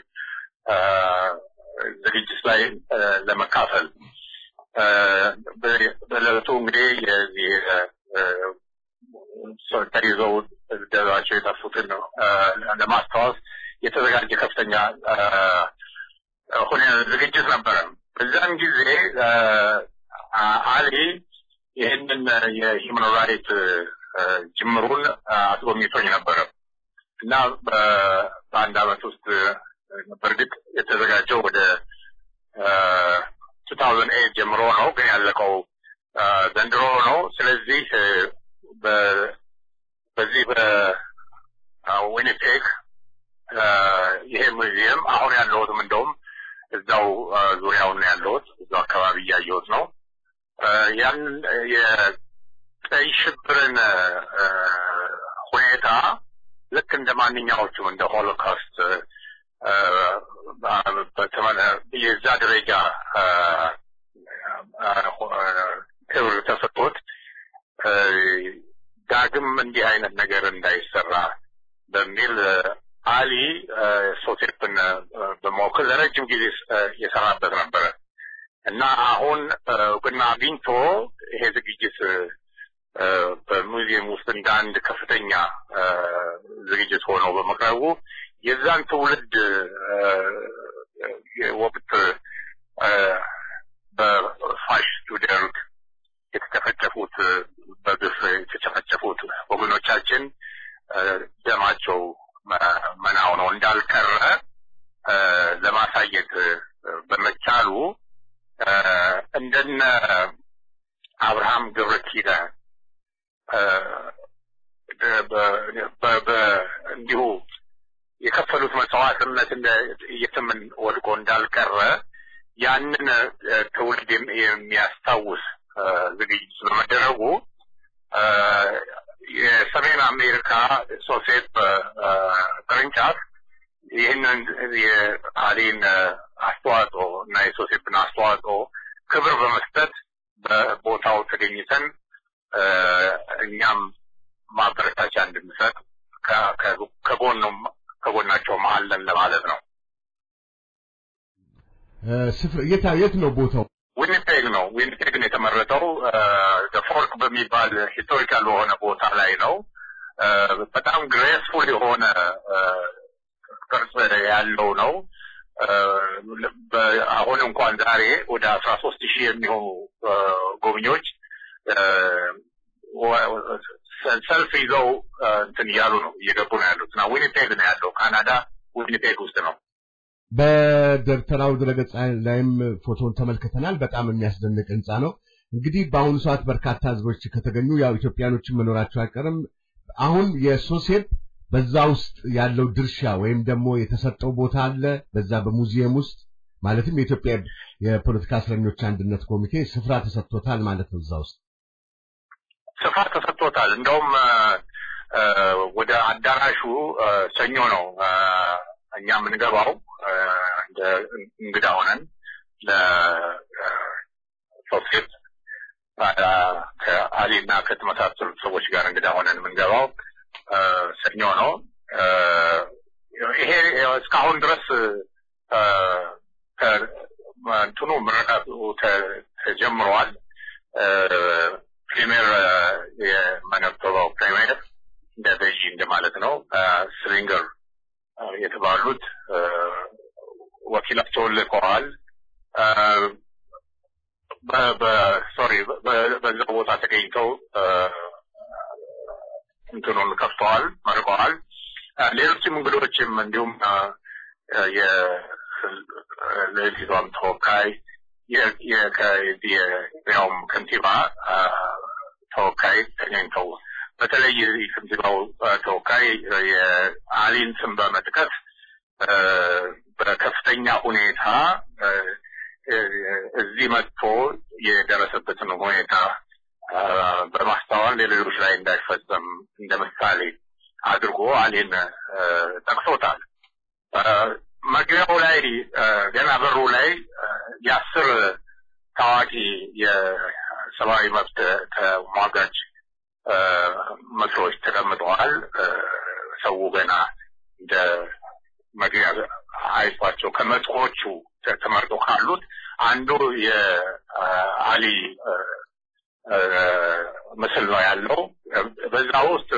ዝግጅት ላይ ለመካፈል በዕለቱ እንግዲህ የዚህ ተይዘው ደባቸው የጠፉትን ለማስታወስ የተዘጋጀ ከፍተኛ ሁኔ ዝግጅት ነበረ። በዛን ጊዜ አሊ ይህንን የሂውማን ራይት ጅምሩን አስጎብኝቶኝ ነበረ እና በአንድ አመት ውስጥ በእርግጥ የተዘጋጀው ወደ 2008 ጀምሮ ነው፣ ግን ያለቀው ዘንድሮ ነው። ስለዚህ በዚህ በዊኒፔግ ይሄ ሙዚየም አሁን ያለሁትም እንደውም እዛው ዙሪያውን ነው ያለሁት፣ እዛው አካባቢ እያየሁት ነው። ያን የቀይ ሽብርን ሁኔታ ልክ እንደ ማንኛዎቹም እንደ ሆሎካስት የዛ ደረጃ ክብር ተሰጥቶት ዳግም እንዲህ አይነት ነገር እንዳይሰራ በሚል አሊ ሶሴፕን በመወከል ለረጅም ጊዜ የሰራበት ነበረ እና አሁን እውቅና አግኝቶ ይሄ ዝግጅት በሙዚየም ውስጥ እንደ አንድ ከፍተኛ ዝግጅት ሆኖ በመቅረቡ የዛን ትውልድ ወቅት በፋሽስቱ ደርግ የተጨፈጨፉት በግፍ የተጨፈጨፉት ወገኖቻችን ደማቸው መና ሆነው እንዳልቀረ ለማሳየት በመቻሉ እንደነ አብርሃም ገብረ ኪዳን እንዲሁ የከፈሉት መስዋዕትነት የትም ወድቆ እንዳልቀረ ያንን ትውልድ የሚያስታውስ ዝግጅት በመደረጉ የሰሜን አሜሪካ ሶሴት ቅርንጫፍ ይህንን የአሊን አስተዋጽኦ እና የሶሴፕን አስተዋጽኦ ክብር በመስጠት በቦታው ተገኝተን እኛም ማበረታቻ እንድንሰጥ ከጎኑም ከጎናቸው መሀለን ለማለት ነው። ስፍራ የት ነው ቦታው? ዊኒፔግ ነው። ዊኒፔግ ነው የተመረጠው። ፎርክ በሚባል ሂስቶሪካል በሆነ ቦታ ላይ ነው። በጣም ግሬስፉል የሆነ ቅርጽ ያለው ነው። አሁን እንኳን ዛሬ ወደ አስራ ሶስት ሺህ የሚሆኑ ጎብኚዎች ሰልፍ ይዘው እንትን እያሉ ነው እየገቡ ነው ያሉት እና ዊኒፔግ ነው ያለው ካናዳ ዊኒፔግ ውስጥ ነው። በደብተራው ድረገጽ ላይም ፎቶን ተመልክተናል። በጣም የሚያስደንቅ ህንፃ ነው። እንግዲህ በአሁኑ ሰዓት በርካታ ህዝቦች ከተገኙ ያው ኢትዮጵያኖችን መኖራቸው አይቀርም። አሁን የሶሴፕ በዛ ውስጥ ያለው ድርሻ ወይም ደግሞ የተሰጠው ቦታ አለ በዛ በሙዚየም ውስጥ ማለትም የኢትዮጵያ የፖለቲካ እስረኞች አንድነት ኮሚቴ ስፍራ ተሰጥቶታል ማለት ነው። እዛ ውስጥ ስፍራ ተሰጥቶታል። እንደውም ወደ አዳራሹ ሰኞ ነው እኛ የምንገባው እንደ እንግዳ ሆነን ለሶሴት ከአሊ እና ከተመሳሰሉት ሰዎች ጋር እንግዳ ሆነን የምንገባው ሰኞ ነው። ይሄ እስካሁን ድረስ እንትኑ ምረቃቱ ተጀምሯል። ፕሪሚየር የመነቶባው ፕሪሚየር እንደ በዢ እንደማለት ነው። ስሪንገር የተባሉት ወኪላቸውን ልከዋል። ሶሪ በዛ ቦታ ተገኝተው እንትኑን ከፍተዋል፣ መርቀዋል። ሌሎችም እንግዶችም እንዲሁም የሌሊቷም ተወካይ የያውም ከንቲባ ተወካይ ተገኝተው በተለይ ከንቲባው ተወካይ የአሊን ስም በመጥቀስ በከፍተኛ ሁኔታ እዚህ መጥቶ የደረሰበትን ሁኔታ በማስተዋል ሌሎች ላይ እንዳይፈጸም እንደ ምሳሌ አድርጎ አሌን ጠቅሶታል። መግቢያው ላይ ገና በሩ ላይ የአስር ታዋቂ የሰብአዊ መብት ተሟጋች ምስሎች ተቀምጠዋል። ሰው ገና እንደ መግቢያ አይቷቸው ከመቶዎቹ ተመርጦ ካሉት አንዱ የአሊ ምስል ነው ያለው። በዛ ውስጥ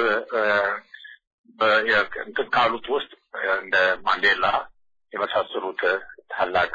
እንትን ካሉት ውስጥ እንደ ማንዴላ የመሳሰሉት ታላቅ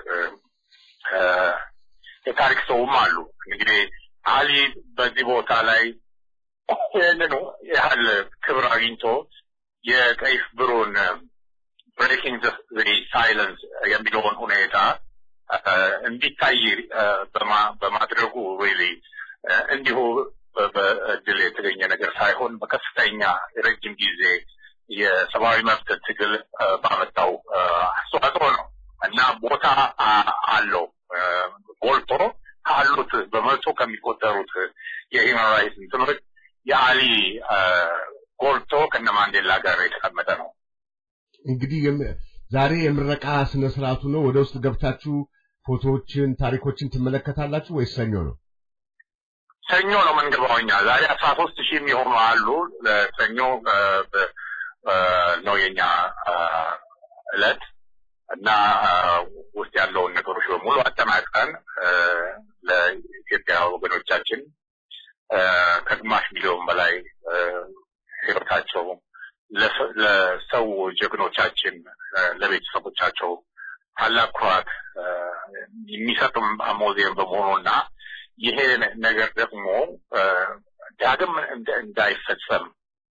የታሪክ ሰውም አሉ። እንግዲህ አሊ በዚህ ቦታ ላይ ይህንኑ ያህል ክብር አግኝቶ የቀይ ሽብሩን ብሬኪንግ ሳይለንስ የሚለውን ሁኔታ እንዲታይ በማድረጉ ሪሊ እንዲሁ በእድል የተገኘ ነገር ሳይሆን በከፍተኛ የረጅም ጊዜ የሰብአዊ መብት ትግል ባመጣው አስተዋጽኦ ነው እና ቦታ አለው ጎልቶ ካሉት በመቶ ከሚቆጠሩት የሂውማን ራይትስ እንትኖች የአሊ ጎልቶ ከነ ማንዴላ ጋር የተቀመጠ ነው። እንግዲህ ዛሬ የምረቃ ስነ ስርዓቱ ነው። ወደ ውስጥ ገብታችሁ ፎቶዎችን፣ ታሪኮችን ትመለከታላችሁ ወይስ ሰኞ ነው? ሰኞ ነው የምንገባው እኛ። ዛሬ አስራ ሶስት ሺህ የሚሆኑ አሉ። ሰኞ ነው የኛ እለት እና ውስጥ ያለውን ነገሮች በሙሉ አጠናቀን ለኢትዮጵያ ወገኖቻችን ከግማሽ ሚሊዮን በላይ ህይወታቸው ለሰው ጀግኖቻችን ለቤተሰቦቻቸው ታላቅ ኩራት የሚሰጥም ሙዚየም በመሆኑና ይሄ ነገር ደግሞ ዳግም እንዳይፈጸም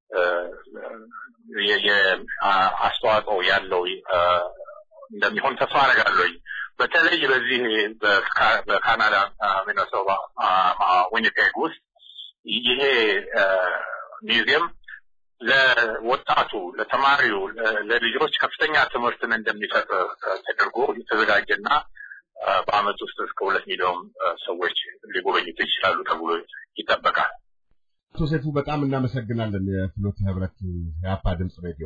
አስተዋጽኦ ያለው እንደሚሆን ተስፋ አደርጋለሁኝ። በተለይ በዚህ በካናዳ ሚነሶታ ዊኒፔግ ውስጥ ይሄ ሚውዚየም ለወጣቱ፣ ለተማሪው፣ ለልጆች ከፍተኛ ትምህርትን እንደሚሰጥ ተደርጎ የተዘጋጀና በአመት ውስጥ እስከ ሁለት ሚሊዮን ሰዎች ሊጎበኙት ይችላሉ ተብሎ ይጠበቃል። አቶ ሰይፉ በጣም እናመሰግናለን። የፍኖተ ህብረት የአፓ ድምፅ ሬዲዮ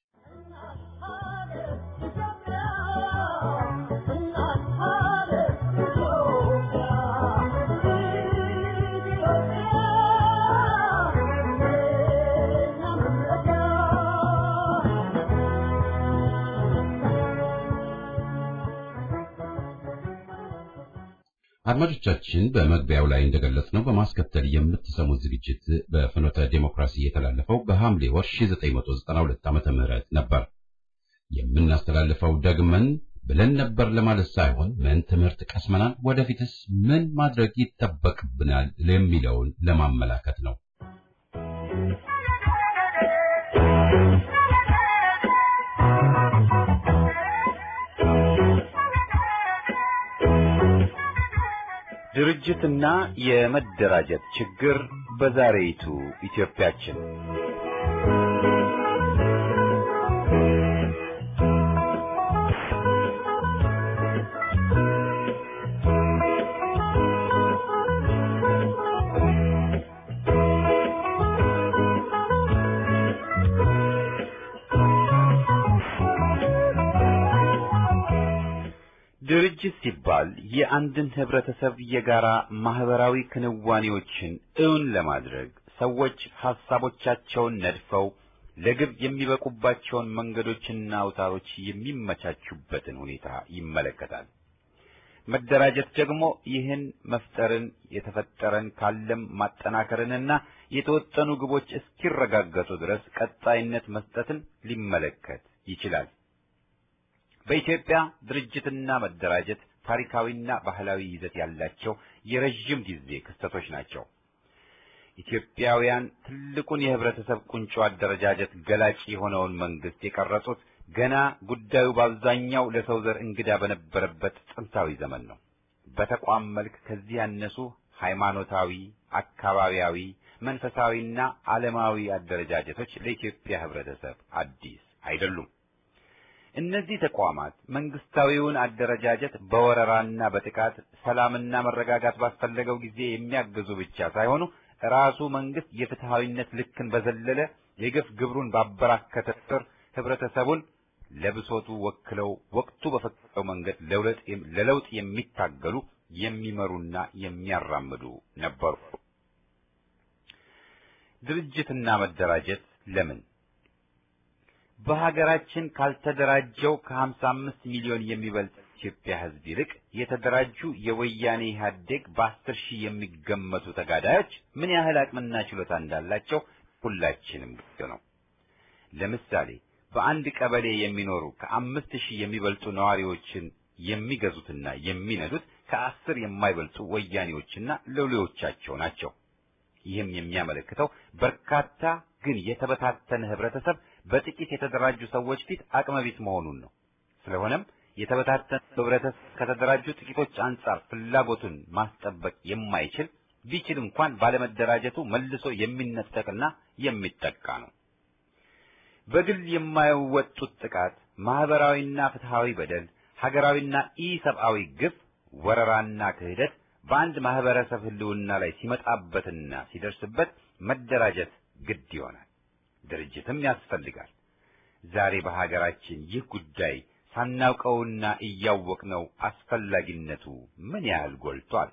አድማጮቻችን በመግቢያው ላይ እንደገለጽነው በማስከተል የምትሰሙት ዝግጅት በፍኖተ ዴሞክራሲ የተላለፈው በሐምሌ ወር 1992 ዓመተ ምህረት ነበር። የምናስተላልፈው ደግመን ብለን ነበር ለማለት ሳይሆን ምን ትምህርት ቀስመናል፣ ወደፊትስ ምን ማድረግ ይጠበቅብናል የሚለውን ለማመላከት ነው። ድርጅትና የመደራጀት ችግር በዛሬይቱ ኢትዮጵያችን ድርጅት ሲባል የአንድን ህብረተሰብ የጋራ ማህበራዊ ክንዋኔዎችን እውን ለማድረግ ሰዎች ሐሳቦቻቸውን ነድፈው ለግብ የሚበቁባቸውን መንገዶችና አውታሮች የሚመቻቹበትን ሁኔታ ይመለከታል። መደራጀት ደግሞ ይህን መፍጠርን የተፈጠረን ካለም ማጠናከርንና የተወጠኑ ግቦች እስኪረጋገጡ ድረስ ቀጣይነት መስጠትን ሊመለከት ይችላል። በኢትዮጵያ ድርጅትና መደራጀት ታሪካዊና ባህላዊ ይዘት ያላቸው የረጅም ጊዜ ክስተቶች ናቸው። ኢትዮጵያውያን ትልቁን የህብረተሰብ ቁንጮ አደረጃጀት ገላጭ የሆነውን መንግስት የቀረጹት ገና ጉዳዩ በአብዛኛው ለሰው ዘር እንግዳ በነበረበት ጥንታዊ ዘመን ነው። በተቋም መልክ ከዚህ ያነሱ ሃይማኖታዊ፣ አካባቢያዊ፣ መንፈሳዊና ዓለማዊ አደረጃጀቶች ለኢትዮጵያ ህብረተሰብ አዲስ አይደሉም። እነዚህ ተቋማት መንግስታዊውን አደረጃጀት በወረራና በጥቃት ሰላምና መረጋጋት ባስፈለገው ጊዜ የሚያግዙ ብቻ ሳይሆኑ ራሱ መንግስት የፍትሃዊነት ልክን በዘለለ የግፍ ግብሩን ባበራከተ ቁጥር ህብረተሰቡን ለብሶቱ ወክለው ወቅቱ በፈቀደው መንገድ ለለውጥ የሚታገሉ የሚመሩና የሚያራምዱ ነበሩ። ድርጅትና መደራጀት ለምን? በሀገራችን ካልተደራጀው ከ55 ሚሊዮን የሚበልጥ ኢትዮጵያ ህዝብ ይልቅ የተደራጁ የወያኔ ኢህአዴግ በአስር ሺህ የሚገመቱ ተጋዳዮች ምን ያህል አቅምና ችሎታ እንዳላቸው ሁላችንም ግልጽ ነው። ለምሳሌ በአንድ ቀበሌ የሚኖሩ ከአምስት ሺህ የሚበልጡ ነዋሪዎችን የሚገዙትና የሚነዱት ከአስር የማይበልጡ ወያኔዎችና ሎሌዎቻቸው ናቸው። ይህም የሚያመለክተው በርካታ ግን የተበታተነ ህብረተሰብ በጥቂት የተደራጁ ሰዎች ፊት አቅመቢስ መሆኑን ነው። ስለሆነም የተበታተነ ህብረተሰብ ከተደራጁ ጥቂቶች አንጻር ፍላጎቱን ማስጠበቅ የማይችል ቢችል እንኳን ባለመደራጀቱ መልሶ የሚነጠቅና የሚጠቃ ነው። በግል የማይወጡት ጥቃት፣ ማህበራዊና ፍትሃዊ በደል፣ ሀገራዊና ኢሰብአዊ ግፍ፣ ወረራና ክህደት በአንድ ማህበረሰብ ህልውና ላይ ሲመጣበትና ሲደርስበት መደራጀት ግድ ይሆናል። ድርጅትም ያስፈልጋል። ዛሬ በሀገራችን ይህ ጉዳይ ሳናውቀውና እያወቅነው አስፈላጊነቱ ምን ያህል ጎልቷል።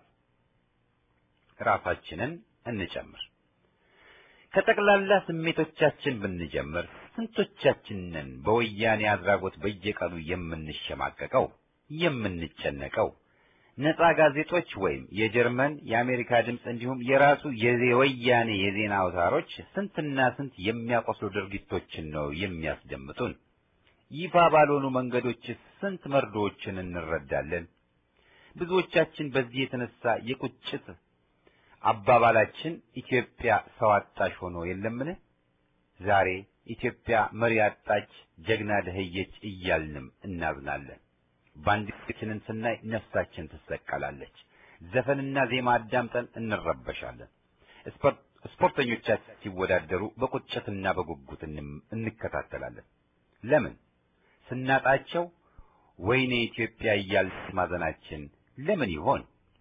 ራሳችንን እንጨምር። ከጠቅላላ ስሜቶቻችን ብንጀምር ስንቶቻችንን በወያኔ አድራጎት በየቀኑ የምንሸማቀቀው የምንጨነቀው? ነፃ ጋዜጦች ወይም የጀርመን የአሜሪካ ድምፅ እንዲሁም የራሱ የወያኔ የዜና አውታሮች ስንትና ስንት የሚያቆስሉ ድርጊቶችን ነው የሚያስደምጡን። ይፋ ባልሆኑ መንገዶች ስንት መርዶዎችን እንረዳለን። ብዙዎቻችን በዚህ የተነሳ የቁጭት አባባላችን ኢትዮጵያ ሰው አጣሽ ሆኖ የለምን? ዛሬ ኢትዮጵያ መሪ አጣች፣ ጀግና ደህየች እያልንም እናዝናለን። ባንዲራችንን ስናይ ነፍሳችን ትሰቀላለች። ዘፈንና ዜማ አዳምጠን እንረበሻለን። ስፖርተኞቻችን ሲወዳደሩ በቁጭትና በጉጉት እንከታተላለን። ለምን? ስናጣቸው ወይኔ ኢትዮጵያ እያልን ማዘናችን ለምን ይሆን?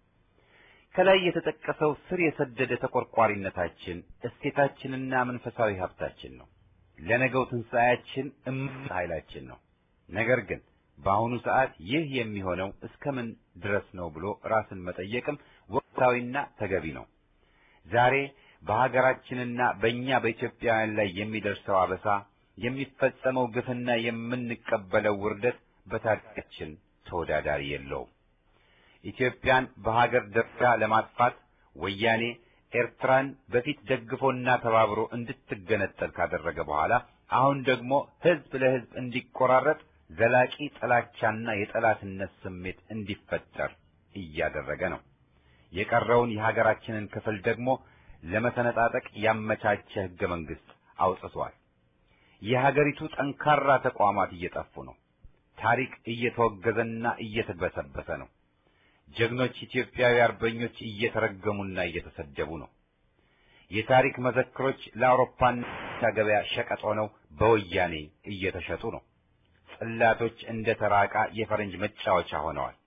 ከላይ የተጠቀሰው ስር የሰደደ ተቆርቋሪነታችን እሴታችንና መንፈሳዊ ሀብታችን ነው። ለነገው ትንሣኤያችን እምቅ ኃይላችን ነው። ነገር ግን በአሁኑ ሰዓት ይህ የሚሆነው እስከምን ድረስ ነው ብሎ ራስን መጠየቅም ወቅታዊና ተገቢ ነው። ዛሬ በሀገራችንና በእኛ በኢትዮጵያውያን ላይ የሚደርሰው አበሳ፣ የሚፈጸመው ግፍና የምንቀበለው ውርደት በታሪካችን ተወዳዳሪ የለውም። ኢትዮጵያን በሀገር ደረጃ ለማጥፋት ወያኔ ኤርትራን በፊት ደግፎና ተባብሮ እንድትገነጠል ካደረገ በኋላ አሁን ደግሞ ህዝብ ለህዝብ እንዲቆራረጥ ዘላቂ ጥላቻና የጠላትነት ስሜት እንዲፈጠር እያደረገ ነው። የቀረውን የሀገራችንን ክፍል ደግሞ ለመተነጣጠቅ ያመቻቸ ህገ መንግስት አውጥቷል። የሀገሪቱ ጠንካራ ተቋማት እየጠፉ ነው። ታሪክ እየተወገዘና እየተበሰበሰ ነው። ጀግኖች ኢትዮጵያዊ አርበኞች እየተረገሙና እየተሰደቡ ነው። የታሪክ መዘክሮች ለአውሮፓና ገበያ ሸቀጥ ሆነው በወያኔ እየተሸጡ ነው። ጽላቶች እንደ ተራቃ የፈረንጅ መጫወቻ ሆነዋል።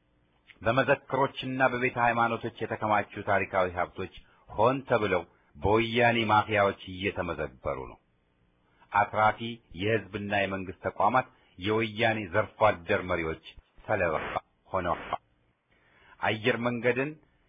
በመዘክሮችና በቤተ ሃይማኖቶች የተከማቹ ታሪካዊ ሀብቶች ሆን ተብለው በወያኔ ማፊያዎች እየተመዘበሩ ነው። አትራፊ የህዝብና የመንግስት ተቋማት የወያኔ ዘርፎ አደር መሪዎች ሰለባ ሆነዋል። አየር መንገድን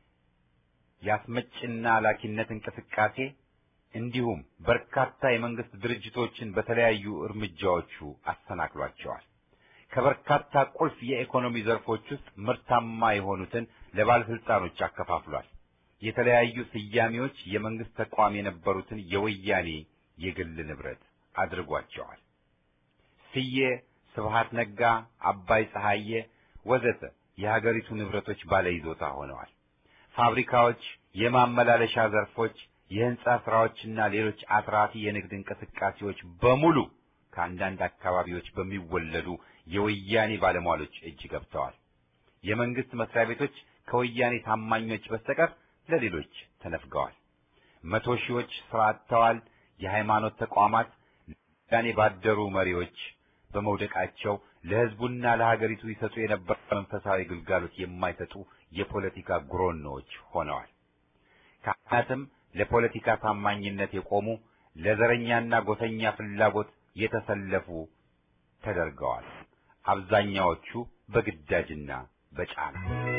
የአስመጭና ላኪነት እንቅስቃሴ እንዲሁም በርካታ የመንግስት ድርጅቶችን በተለያዩ እርምጃዎቹ አሰናክሏቸዋል። ከበርካታ ቁልፍ የኢኮኖሚ ዘርፎች ውስጥ ምርታማ የሆኑትን ለባለስልጣኖች አከፋፍሏል። የተለያዩ ስያሜዎች የመንግስት ተቋም የነበሩትን የወያኔ የግል ንብረት አድርጓቸዋል። ስዬ፣ ስብሃት ነጋ፣ አባይ ፀሐዬ ወዘተ የሀገሪቱ ንብረቶች ባለይዞታ ሆነዋል። ፋብሪካዎች፣ የማመላለሻ ዘርፎች፣ የህንጻ ስራዎችና ሌሎች አትራፊ የንግድ እንቅስቃሴዎች በሙሉ ከአንዳንድ አካባቢዎች በሚወለዱ የወያኔ ባለሟሎች እጅ ገብተዋል። የመንግስት መስሪያ ቤቶች ከወያኔ ታማኞች በስተቀር ለሌሎች ተነፍገዋል። መቶ ሺዎች ስራ አጥተዋል። የሃይማኖት ተቋማት ለወያኔ ባደሩ መሪዎች በመውደቃቸው ለሕዝቡና ለሀገሪቱ ይሰጡ የነበረ መንፈሳዊ ግልጋሎት የማይሰጡ የፖለቲካ ጉሮኖዎች ሆነዋል። ካህናትም ለፖለቲካ ታማኝነት የቆሙ ለዘረኛና ጎሰኛ ፍላጎት የተሰለፉ ተደርገዋል። አብዛኛዎቹ በግዳጅና በጫና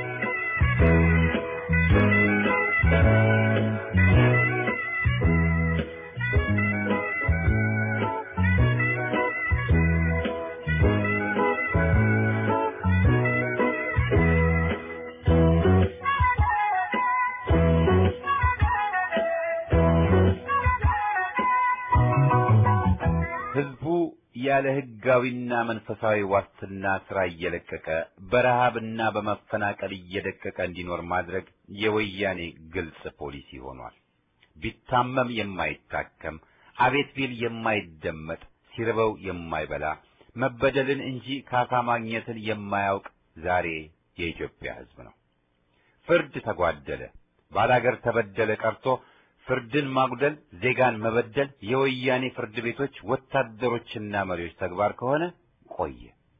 ህዝቡ ያለ ህጋዊና መንፈሳዊ ዋስትና ስራ እየለቀቀ በረሃብና በመፈናቀል እየደቀቀ እንዲኖር ማድረግ የወያኔ ግልጽ ፖሊሲ ሆኗል። ቢታመም የማይታከም አቤት ቢል የማይደመጥ ሲርበው የማይበላ መበደልን እንጂ ካሳ ማግኘትን የማያውቅ ዛሬ የኢትዮጵያ ህዝብ ነው። ፍርድ ተጓደለ፣ ባላገር ተበደለ ቀርቶ ፍርድን ማጉደል፣ ዜጋን መበደል የወያኔ ፍርድ ቤቶች ወታደሮችና መሪዎች ተግባር ከሆነ ቆየ።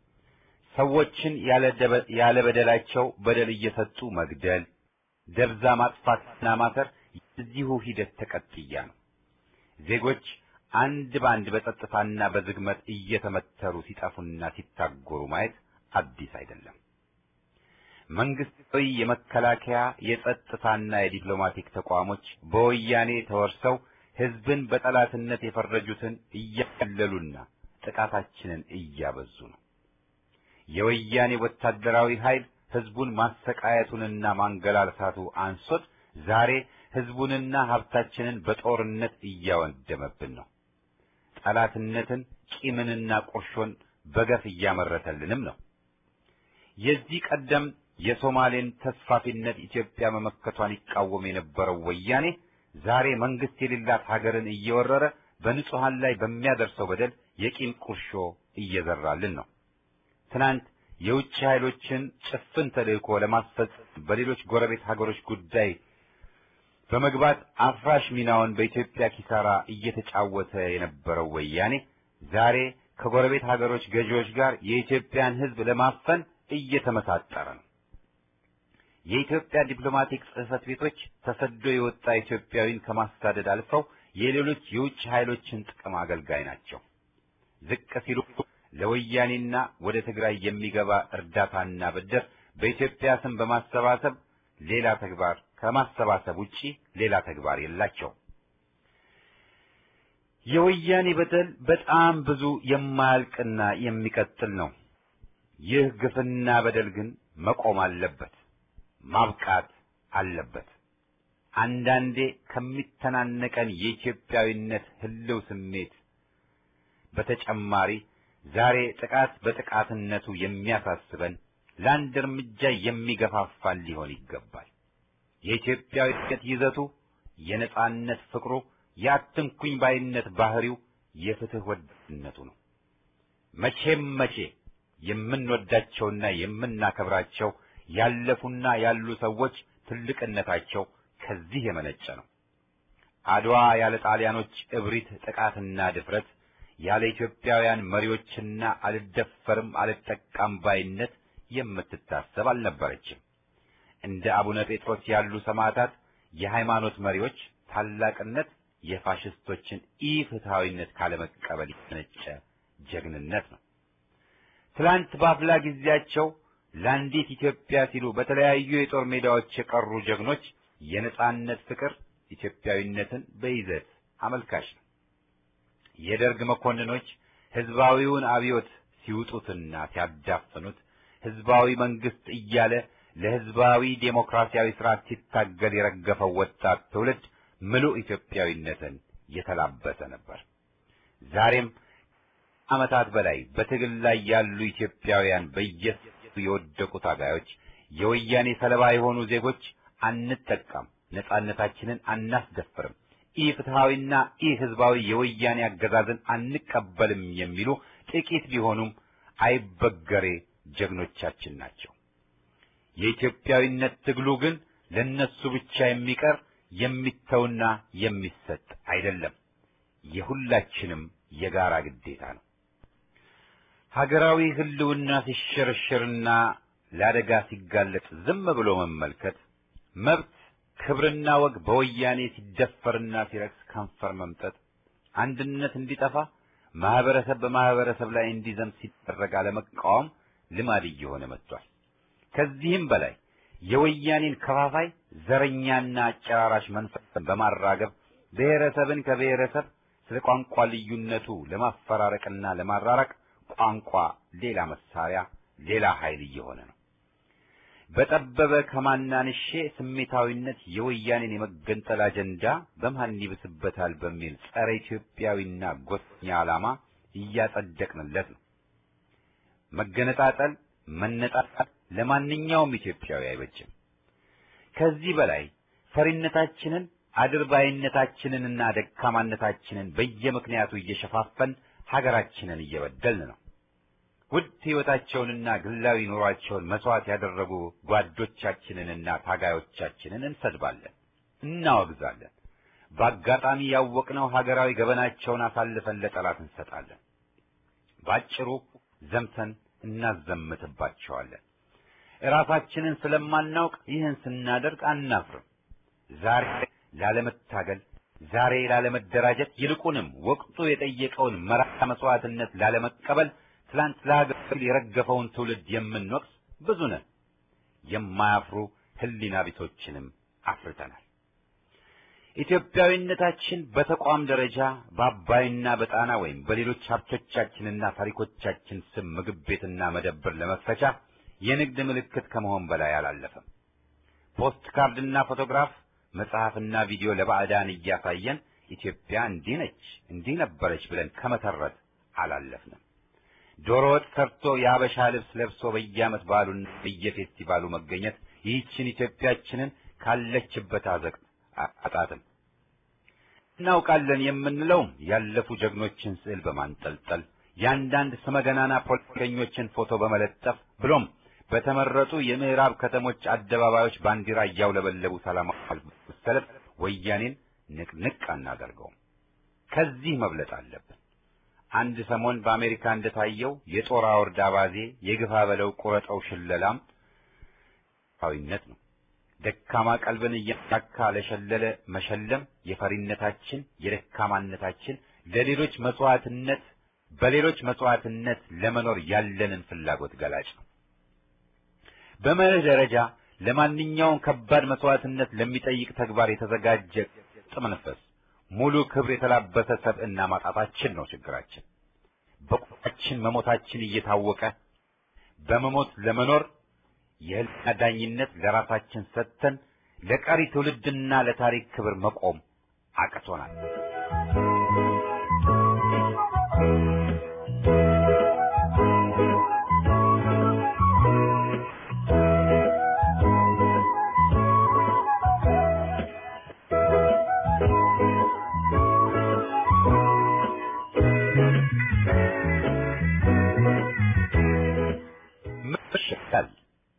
ሰዎችን ያለ በደላቸው በደል እየሰጡ መግደል፣ ደብዛ ማጥፋትና ማሰር የዚሁ ሂደት ተቀጥያ ነው። ዜጎች አንድ በአንድ በጸጥታና በዝግመት እየተመተሩ ሲጠፉና ሲታጎሩ ማየት አዲስ አይደለም። መንግስታዊ የመከላከያ የጸጥታና የዲፕሎማቲክ ተቋሞች በወያኔ ተወርሰው ህዝብን በጠላትነት የፈረጁትን እያቀለሉና ጥቃታችንን እያበዙ ነው። የወያኔ ወታደራዊ ኃይል ህዝቡን ማሰቃየቱንና ማንገላልሳቱ አንሶት ዛሬ ህዝቡንና ሀብታችንን በጦርነት እያወደመብን ነው። ጠላትነትን፣ ቂምንና ቁርሾን በገፍ እያመረተልንም ነው። የዚህ ቀደም የሶማሌን ተስፋፊነት ኢትዮጵያ መመከቷን ይቃወም የነበረው ወያኔ ዛሬ መንግስት የሌላት ሀገርን እየወረረ በንጹሃን ላይ በሚያደርሰው በደል የቂም ቁርሾ እየዘራልን ነው። ትናንት የውጭ ኃይሎችን ጭፍን ተልእኮ ለማስፈጸም በሌሎች ጎረቤት ሀገሮች ጉዳይ በመግባት አፍራሽ ሚናውን በኢትዮጵያ ኪሳራ እየተጫወተ የነበረው ወያኔ ዛሬ ከጎረቤት ሀገሮች ገዢዎች ጋር የኢትዮጵያን ሕዝብ ለማፈን እየተመሳጠረ ነው። የኢትዮጵያ ዲፕሎማቲክ ጽሕፈት ቤቶች ተሰዶ የወጣ ኢትዮጵያዊን ከማሳደድ አልፈው የሌሎች የውጭ ኃይሎችን ጥቅም አገልጋይ ናቸው። ዝቅ ሲሉ ለወያኔና ወደ ትግራይ የሚገባ እርዳታና ብድር በኢትዮጵያ ስም በማሰባሰብ ሌላ ተግባር ከማሰባሰብ ውጪ ሌላ ተግባር የላቸው። የወያኔ በደል በጣም ብዙ የማያልቅና የሚቀጥል ነው። ይህ ግፍና በደል ግን መቆም አለበት፣ ማብቃት አለበት። አንዳንዴ ከሚተናነቀን የኢትዮጵያዊነት ህልው ስሜት በተጨማሪ ዛሬ ጥቃት በጥቃትነቱ የሚያሳስበን ለአንድ እርምጃ የሚገፋፋን ሊሆን ይገባል። የኢትዮጵያዊነት ይዘቱ፣ የነጻነት ፍቅሩ፣ የአትንኩኝ ባይነት ባህሪው፣ የፍትህ ወዳድነቱ ነው። መቼም መቼ የምንወዳቸውና የምናከብራቸው ያለፉና ያሉ ሰዎች ትልቅነታቸው ከዚህ የመነጨ ነው። አድዋ ያለ ጣሊያኖች እብሪት፣ ጥቃትና ድፍረት ያለ ኢትዮጵያውያን መሪዎችና አልደፈርም አልጠቃም ባይነት የምትታሰብ አልነበረችም። እንደ አቡነ ጴጥሮስ ያሉ ሰማዕታት የሃይማኖት መሪዎች ታላቅነት የፋሽስቶችን ኢፍትሐዊነት ካለመቀበል የተነጨ ጀግንነት ነው። ትላንት በአፍላ ጊዜያቸው ለአንዲት ኢትዮጵያ ሲሉ በተለያዩ የጦር ሜዳዎች የቀሩ ጀግኖች የነጻነት ፍቅር ኢትዮጵያዊነትን በይዘት አመልካች ነው። የደርግ መኮንኖች ህዝባዊውን አብዮት ሲውጡትና ሲያዳፍኑት ህዝባዊ መንግስት እያለ ለህዝባዊ ዴሞክራሲያዊ ስርዓት ሲታገል የረገፈው ወጣት ትውልድ ምሉእ ኢትዮጵያዊነትን የተላበሰ ነበር። ዛሬም ዓመታት በላይ በትግል ላይ ያሉ ኢትዮጵያውያን በየሱ የወደቁ ታጋዮች፣ የወያኔ ሰለባ የሆኑ ዜጎች አንጠቃም፣ ነጻነታችንን አናስደፍርም፣ ኢ ፍትሐዊና ኢ ህዝባዊ የወያኔ አገዛዝን አንቀበልም የሚሉ ጥቂት ቢሆኑም አይበገሬ ጀግኖቻችን ናቸው። የኢትዮጵያዊነት ትግሉ ግን ለነሱ ብቻ የሚቀር የሚተውና የሚሰጥ አይደለም። የሁላችንም የጋራ ግዴታ ነው። ሀገራዊ ህልውና ሲሸረሸርና ለአደጋ ሲጋለጥ ዝም ብሎ መመልከት፣ መብት ክብርና ወግ በወያኔ ሲደፈርና ሲረክስ ከንፈር መምጠጥ፣ አንድነት እንዲጠፋ ማህበረሰብ በማህበረሰብ ላይ እንዲዘምት ሲደረግ አለመቃወም ልማድ እየሆነ መጥቷል። ከዚህም በላይ የወያኔን ከፋፋይ ዘረኛና አጨራራሽ መንፈስን በማራገብ ብሔረሰብን ከብሔረሰብ ስለ ቋንቋ ልዩነቱ ለማፈራረቅና ለማራራቅ ቋንቋ ሌላ መሳሪያ፣ ሌላ ኃይል እየሆነ ነው። በጠበበ ከማናንሼ ስሜታዊነት የወያኔን የመገንጠል አጀንዳ በማን ይብስበታል በሚል ጸረ ኢትዮጵያዊና ጎሰኛ ዓላማ እያጸደቅንለት ነው። መገነጣጠል፣ መነጣጣል ለማንኛውም ኢትዮጵያዊ አይበጅም። ከዚህ በላይ ፈሪነታችንን አድርባይነታችንንና ደካማነታችንን በየምክንያቱ እየሸፋፈን ሀገራችንን እየበደልን ነው። ውድ ሕይወታቸውንና ግላዊ ኑሯቸውን መስዋዕት ያደረጉ ጓዶቻችንንና ታጋዮቻችንን እንሰድባለን፣ እናወግዛለን። በአጋጣሚ ያወቅነው ሀገራዊ ገበናቸውን አሳልፈን ለጠላት እንሰጣለን። ባጭሩ ዘምተን እናዘምትባቸዋለን። እራሳችንን ስለማናውቅ ይህን ስናደርግ አናፍርም። ዛሬ ላለመታገል፣ ዛሬ ላለመደራጀት፣ ይልቁንም ወቅቱ የጠየቀውን መራራ መስዋዕትነት ላለመቀበል ትላንት ለሀገር የረገፈውን ትውልድ የምንወቅስ ብዙ ነን። የማያፍሩ ሕሊና ቢሶችንም አፍርተናል። ኢትዮጵያዊነታችን በተቋም ደረጃ በአባይና በጣና ወይም በሌሎች ሀብቶቻችንና ታሪኮቻችን ስም ምግብ ቤትና መደብር ለመክፈቻ የንግድ ምልክት ከመሆን በላይ አላለፈም። ፖስት ካርድና ፎቶግራፍ፣ መጽሐፍና ቪዲዮ ለባዕዳን እያሳየን ኢትዮጵያ እንዲህ ነች እንዲህ ነበረች ብለን ከመተረት አላለፍንም። ዶሮ ወጥ ሰርቶ የአበሻ ልብስ ለብሶ በየዓመት በዓሉና በየፌስቲቫሉ መገኘት ይህችን ኢትዮጵያችንን ካለችበት አዘቅት አጣጥም እናውቃለን የምንለውም ያለፉ ጀግኖችን ስዕል በማንጠልጠል የአንዳንድ ስመገናና ፖለቲከኞችን ፎቶ በመለጠፍ ብሎም በተመረጡ የምዕራብ ከተሞች አደባባዮች ባንዲራ እያውለበለቡ ሰላማዊ ሰልፍ ወያኔን ንቅንቅ አናደርገውም። ከዚህ መብለጥ አለብን። አንድ ሰሞን በአሜሪካ እንደታየው የጦር አውርድ አባዜ የግፋ በለው ቁረጠው ሽለላም ዊነት ነው። ደካማ ቀልብን እያሳካ ለሸለለ መሸለም የፈሪነታችን የደካማነታችን ለሌሎች መስዋዕትነት በሌሎች መስዋዕትነት ለመኖር ያለንን ፍላጎት ገላጭ ነው። በመርህ ደረጃ ለማንኛውም ከባድ መስዋዕትነት ለሚጠይቅ ተግባር የተዘጋጀ መንፈስ ሙሉ ክብር የተላበሰ ሰብዕና ማጣታችን ነው ችግራችን። በቁጣችን መሞታችን እየታወቀ በመሞት ለመኖር የህልና ዳኝነት ለራሳችን ሰጥተን ለቀሪ ትውልድና ለታሪክ ክብር መቆም አቅቶናል። መሸሻል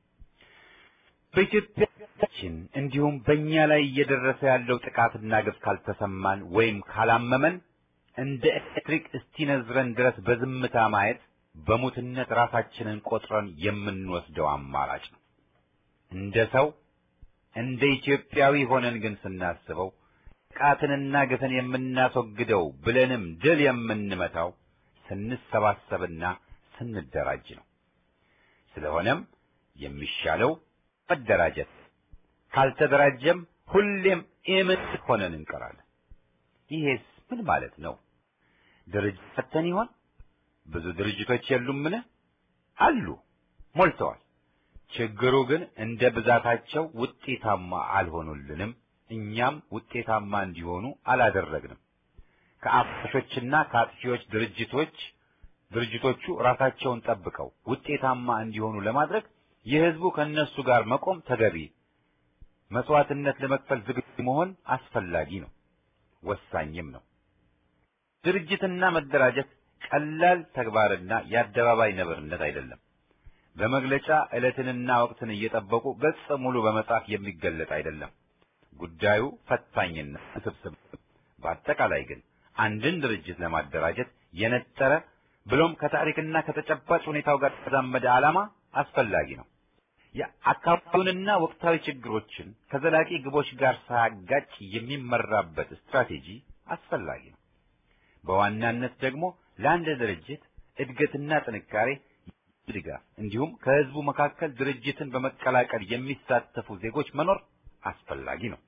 በኢትዮጵያችን እንዲሁም በእኛ ላይ እየደረሰ ያለው ጥቃትና ግፍ ካልተሰማን ወይም ካላመመን እንደ ኤሌክትሪክ እስቲነዝረን ድረስ በዝምታ ማየት በሙትነት ራሳችንን ቆጥረን የምንወስደው አማራጭ ነው። እንደ ሰው እንደ ኢትዮጵያዊ ሆነን ግን ስናስበው ጥቃትንና ግፍን የምናስወግደው ብለንም ድል የምንመታው ስንሰባሰብና ስንደራጅ ነው። ስለሆነም የሚሻለው መደራጀት፣ ካልተደራጀም ሁሌም ኢምንት ሆነን እንቀራለን። ይሄስ ምን ማለት ነው? ድርጅት ፈተን ይሆን? ብዙ ድርጅቶች የሉምን? አሉ፣ ሞልተዋል። ችግሩ ግን እንደ ብዛታቸው ውጤታማ አልሆኑልንም። እኛም ውጤታማ እንዲሆኑ አላደረግንም። ከአፍሾችና ከአጥፊዎች ድርጅቶች ድርጅቶቹ ራሳቸውን ጠብቀው ውጤታማ እንዲሆኑ ለማድረግ የህዝቡ ከነሱ ጋር መቆም ተገቢ፣ መስዋዕትነት ለመክፈል ዝግጁ መሆን አስፈላጊ ነው፣ ወሳኝም ነው። ድርጅትና መደራጀት ቀላል ተግባርና የአደባባይ ነብርነት አይደለም። በመግለጫ ዕለትንና ወቅትን እየጠበቁ ገጽ ሙሉ በመጻፍ የሚገለጥ አይደለም። ጉዳዩ ፈታኝና ውስብስብ። በአጠቃላይ ግን አንድን ድርጅት ለማደራጀት የነጠረ ብሎም ከታሪክና ከተጨባጭ ሁኔታው ጋር የተዛመደ ዓላማ አስፈላጊ ነው። የአካባቢውንና ወቅታዊ ችግሮችን ከዘላቂ ግቦች ጋር ሳያጋጭ የሚመራበት ስትራቴጂ አስፈላጊ ነው። በዋናነት ደግሞ ለአንድ ድርጅት እድገትና ጥንካሬ ድጋፍ እንዲሁም ከህዝቡ መካከል ድርጅትን በመቀላቀል የሚሳተፉ ዜጎች መኖር አስፈላጊ ነው።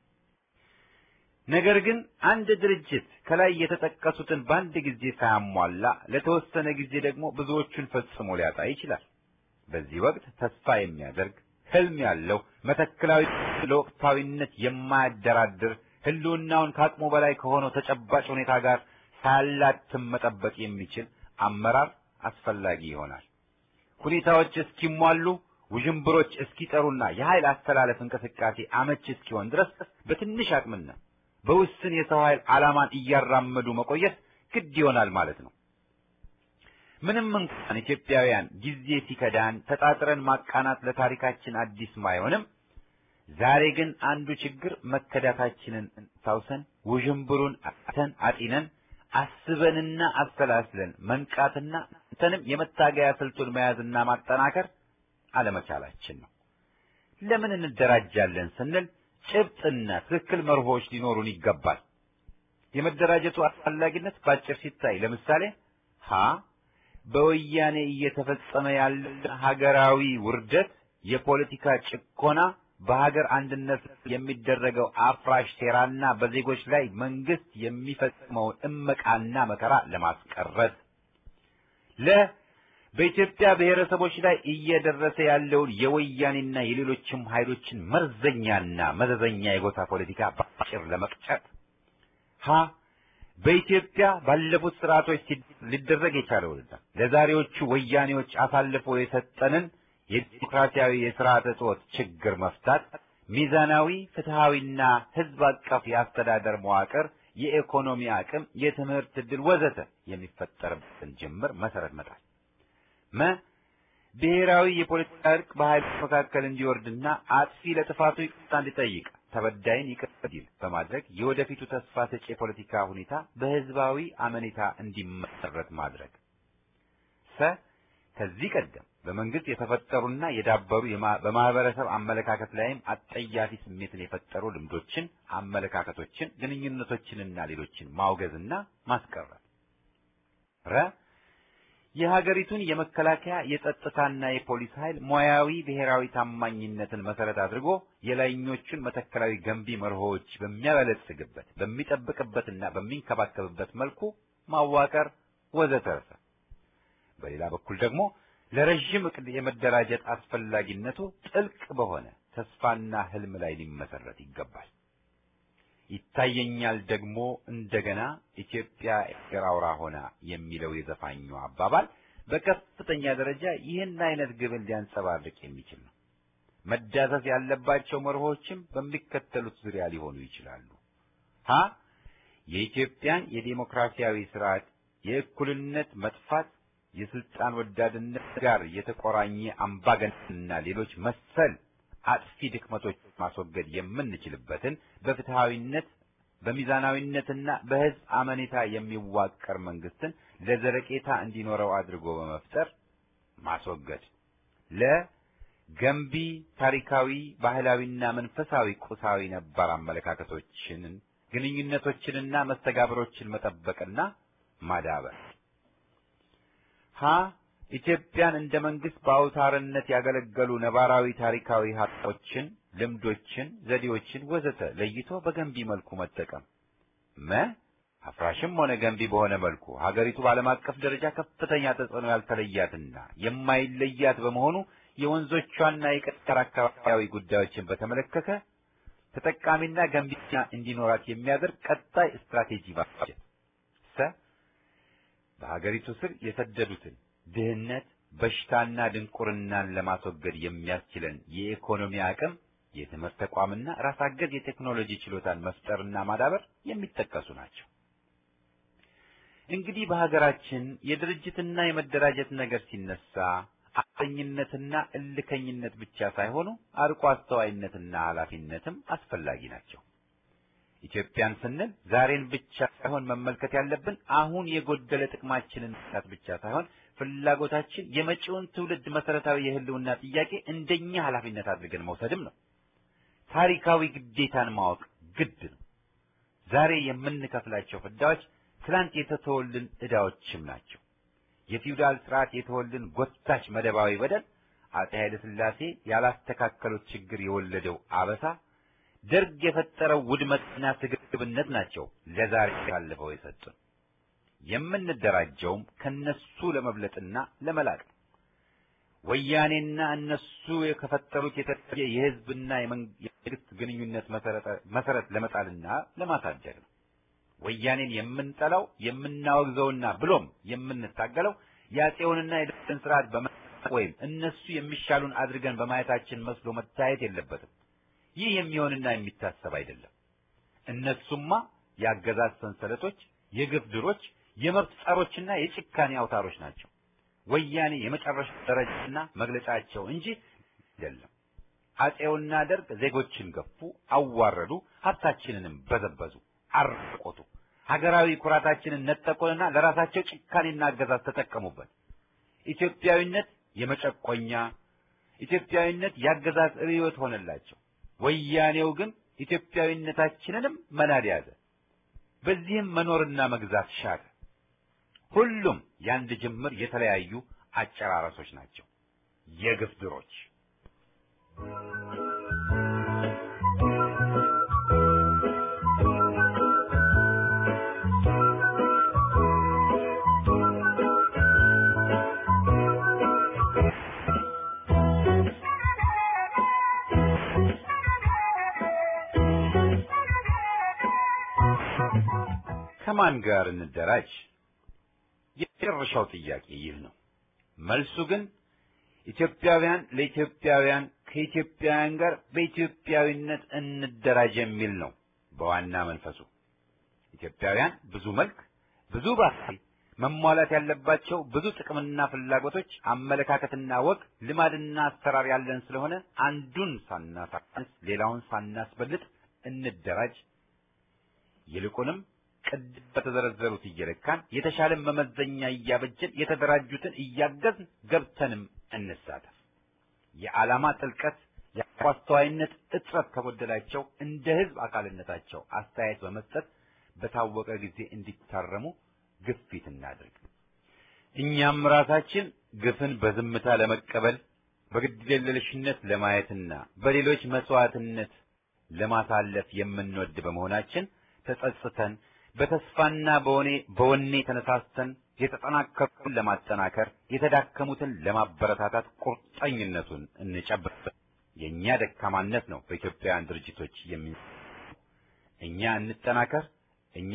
ነገር ግን አንድ ድርጅት ከላይ የተጠቀሱትን በአንድ ጊዜ ሳያሟላ ለተወሰነ ጊዜ ደግሞ ብዙዎቹን ፈጽሞ ሊያጣ ይችላል። በዚህ ወቅት ተስፋ የሚያደርግ ህልም ያለው መተክላዊ ለወቅታዊነት የማያደራድር ህልውናውን ከአቅሙ በላይ ከሆነው ተጨባጭ ሁኔታ ጋር ሳያላትም መጠበቅ የሚችል አመራር አስፈላጊ ይሆናል። ሁኔታዎች እስኪሟሉ ውዥንብሮች እስኪጠሩና የኃይል አስተላለፍ እንቅስቃሴ አመች እስኪሆን ድረስ በትንሽ አቅምና በውስን የሰው ኃይል ዓላማን እያራመዱ መቆየት ግድ ይሆናል ማለት ነው። ምንም እንኳን ኢትዮጵያውያን ጊዜ ሲከዳን ተጣጥረን ማቃናት ለታሪካችን አዲስ ባይሆንም ዛሬ ግን አንዱ ችግር መከዳታችንን ታውሰን ውዥንብሩን አተን አጢነን አስበንና አሰላስለን መንቃትና እንተንም የመታገያ ስልቱን መያዝና ማጠናከር አለመቻላችን ነው። ለምን እንደራጃለን ስንል ጭብጥና ትክክል መርሆች ሊኖሩን ይገባል። የመደራጀቱ አስፈላጊነት ባጭር ሲታይ ለምሳሌ ሀ በወያኔ እየተፈጸመ ያለ ሀገራዊ ውርደት፣ የፖለቲካ ጭቆና፣ በሀገር አንድነት የሚደረገው አፍራሽ ሴራና በዜጎች ላይ መንግስት የሚፈጽመውን እመቃና መከራ ለማስቀረት ለ በኢትዮጵያ ብሔረሰቦች ላይ እየደረሰ ያለውን የወያኔና የሌሎችም ኃይሎችን መርዘኛና መዘዘኛ የጎሳ ፖለቲካ በአጭር ለመቅጨት ሀ በኢትዮጵያ ባለፉት ስርዓቶች ሊደረግ የቻለውንና ለዛሬዎቹ ወያኔዎች አሳልፎ የሰጠንን የዲሞክራሲያዊ የስርዓተ ጾት ችግር መፍታት፣ ሚዛናዊ ፍትሃዊና ህዝብ አቀፍ የአስተዳደር መዋቅር፣ የኢኮኖሚ አቅም፣ የትምህርት ዕድል ወዘተ የሚፈጠርበትን ጅምር መሰረት መጣል መ ብሔራዊ የፖለቲካ እርቅ በኃይሎች መካከል እንዲወርድና አጥፊ ለጥፋቱ ይቅርታ እንዲጠይቅ ተበዳይን ይቅር እንዲል በማድረግ የወደፊቱ ተስፋ ሰጪ የፖለቲካ ሁኔታ በህዝባዊ አመኔታ እንዲመሰረት ማድረግ። ሰ ከዚህ ቀደም በመንግስት የተፈጠሩና የዳበሩ በማህበረሰብ አመለካከት ላይም አጠያፊ ስሜትን የፈጠሩ ልምዶችን፣ አመለካከቶችን፣ ግንኙነቶችንና ሌሎችን ማውገዝና ማስቀረት። ረ የሀገሪቱን የመከላከያ የጸጥታና የፖሊስ ኃይል ሙያዊ ብሔራዊ ታማኝነትን መሰረት አድርጎ የላይኞቹን መተከላዊ ገንቢ መርሆዎች በሚያበለጽግበት በሚጠብቅበትና በሚንከባከብበት መልኩ ማዋቀር ወዘተረፈ። በሌላ በኩል ደግሞ ለረዥም እቅድ የመደራጀት አስፈላጊነቱ ጥልቅ በሆነ ተስፋና ህልም ላይ ሊመሰረት ይገባል። ይታየኛል ደግሞ እንደገና ኢትዮጵያ የአገር አውራ ሆና የሚለው የዘፋኙ አባባል በከፍተኛ ደረጃ ይህን አይነት ግብን ሊያንጸባርቅ የሚችል ነው። መዳሰስ ያለባቸው መርሆችም በሚከተሉት ዙሪያ ሊሆኑ ይችላሉ። ሀ የኢትዮጵያን የዴሞክራሲያዊ ስርዓት የእኩልነት መጥፋት የስልጣን ወዳድነት ጋር የተቆራኘ አምባገነንና ሌሎች መሰል አጥፊ ድክመቶች ማስወገድ የምንችልበትን በፍትሃዊነት በሚዛናዊነትና በህዝብ አመኔታ የሚዋቀር መንግስትን ለዘለቄታ እንዲኖረው አድርጎ በመፍጠር ማስወገድ። ለገንቢ ታሪካዊ፣ ባህላዊና መንፈሳዊ ቁሳዊ ነባር አመለካከቶችን፣ ግንኙነቶችንና መስተጋብሮችን መጠበቅና ማዳበር። ሀ ኢትዮጵያን እንደ መንግስት በአውታርነት ያገለገሉ ነባራዊ ታሪካዊ ሀብቶችን፣ ልምዶችን፣ ዘዴዎችን ወዘተ ለይቶ በገንቢ መልኩ መጠቀም። መ አፍራሽም ሆነ ገንቢ በሆነ መልኩ ሀገሪቱ በዓለም አቀፍ ደረጃ ከፍተኛ ተጽዕኖ ያልተለያትና የማይለያት በመሆኑ የወንዞቿና የቀጠር አካባቢያዊ ጉዳዮችን በተመለከተ ተጠቃሚና ገንቢና እንዲኖራት የሚያደርግ ቀጣይ ስትራቴጂ ማበጀት። ሰ በሀገሪቱ ስር የሰደዱትን ድህነት፣ በሽታና ድንቁርናን ለማስወገድ የሚያስችለን የኢኮኖሚ አቅም፣ የትምህርት ተቋምና ራስ አገዝ የቴክኖሎጂ ችሎታን መፍጠርና ማዳበር የሚጠቀሱ ናቸው። እንግዲህ በሀገራችን የድርጅትና የመደራጀት ነገር ሲነሳ አጥኝነትና እልከኝነት ብቻ ሳይሆኑ አርቆ አስተዋይነትና ኃላፊነትም አስፈላጊ ናቸው። ኢትዮጵያን ስንል ዛሬን ብቻ ሳይሆን መመልከት ያለብን አሁን የጎደለ ጥቅማችንን መስራት ብቻ ሳይሆን ፍላጎታችን የመጪውን ትውልድ መሰረታዊ የህልውና ጥያቄ እንደኛ ኃላፊነት አድርገን መውሰድም ነው። ታሪካዊ ግዴታን ማወቅ ግድ ነው። ዛሬ የምንከፍላቸው ፍዳዎች ትላንት የተተወልን ዕዳዎችም ናቸው። የፊውዳል ስርዓት የተወልን ጎታች መደባዊ በደል፣ አጼ ኃይለ ሥላሴ ያላስተካከሉት ችግር የወለደው አበሳ፣ ደርግ የፈጠረው ውድመትና ስግብግብነት ናቸው ለዛሬ ያለፈው የሰጡን። የምንደራጀውም ከነሱ ለመብለጥና ለመላቅ ነው። ወያኔና እነሱ የከፈጠሩት የተለየ የህዝብና የመንግስት ግንኙነት መሰረት ለመጣልና ለማሳደግ ነው። ወያኔን የምንጠላው የምናወግዘውና ብሎም የምንታገለው የአፄውንና የደርግን ስርዓት በመ ወይም እነሱ የሚሻሉን አድርገን በማየታችን መስሎ መታየት የለበትም። ይህ የሚሆንና የሚታሰብ አይደለም። እነሱማ የአገዛዝ ሰንሰለቶች፣ የግፍ ድሮች፣ የመብት ጸሮችና የጭካኔ አውታሮች ናቸው። ወያኔ የመጨረሻ ደረጃና መግለጫቸው እንጂ አይደለም። አፄውና ደርግ ዜጎችን ገፉ፣ አዋረዱ፣ ሀብታችንንም በዘበዙ፣ አርቆቱ፣ ሀገራዊ ኩራታችንን ነጠቁንና ለራሳቸው ጭካኔና አገዛዝ ተጠቀሙበት። ኢትዮጵያዊነት የመጨቆኛ ኢትዮጵያዊነት የአገዛዝ ርዕዮት ሆነላቸው። ወያኔው ግን ኢትዮጵያዊነታችንንም መናድ ያዘ። በዚህም መኖርና መግዛት ሻተ። ሁሉም የአንድ ጅምር የተለያዩ አጨራረሶች ናቸው፣ የግፍ ድሮች። ከማን ጋር እንደራጅ? የመጨረሻው ጥያቄ ይህ ነው። መልሱ ግን ኢትዮጵያውያን ለኢትዮጵያውያን ከኢትዮጵያውያን ጋር በኢትዮጵያዊነት እንደራጅ የሚል ነው። በዋና መንፈሱ ኢትዮጵያውያን ብዙ መልክ፣ ብዙ ባህሪ፣ መሟላት ያለባቸው ብዙ ጥቅምና ፍላጎቶች፣ አመለካከትና ወግ፣ ልማድና አሰራር ያለን ስለሆነ አንዱን ሳናሳንስ ሌላውን ሳናስበልጥ እንደራጅ ይልቁንም ቅድም በተዘረዘሩት እየለካን የተሻለን መመዘኛ እያበጀን የተደራጁትን እያገዝን ገብተንም እንሳተፍ። የዓላማ ጥልቀት የአስተዋይነት እጥረት ከጎደላቸው እንደ ሕዝብ አካልነታቸው አስተያየት በመስጠት በታወቀ ጊዜ እንዲታረሙ ግፊት እናድርግ። እኛም ራሳችን ግፍን በዝምታ ለመቀበል በግድየለሽነት ለማየትና በሌሎች መስዋዕትነት ለማሳለፍ የምንወድ በመሆናችን ተጸጽተን በተስፋና በወኔ በወኔ ተነሳስተን የተጠናከሩትን ለማጠናከር የተዳከሙትን ለማበረታታት ቁርጠኝነቱን እንጨብጥ። የእኛ ደካማነት ነው በኢትዮጵያውያን ድርጅቶች የሚ እኛ እንጠናከር። እኛ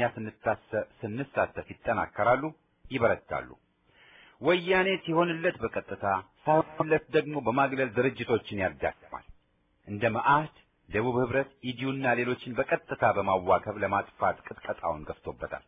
ስንሳተፍ ይጠናከራሉ፣ ይበረታሉ። ወያኔ ሲሆንለት በቀጥታ ሳይሆንለት ደግሞ በማግለል ድርጅቶችን ያዳክማል። እንደ መዓህድ ደቡብ ህብረት፣ ኢዲዩና ሌሎችን በቀጥታ በማዋከብ ለማጥፋት ቅጥቀጣውን ገፍቶበታል።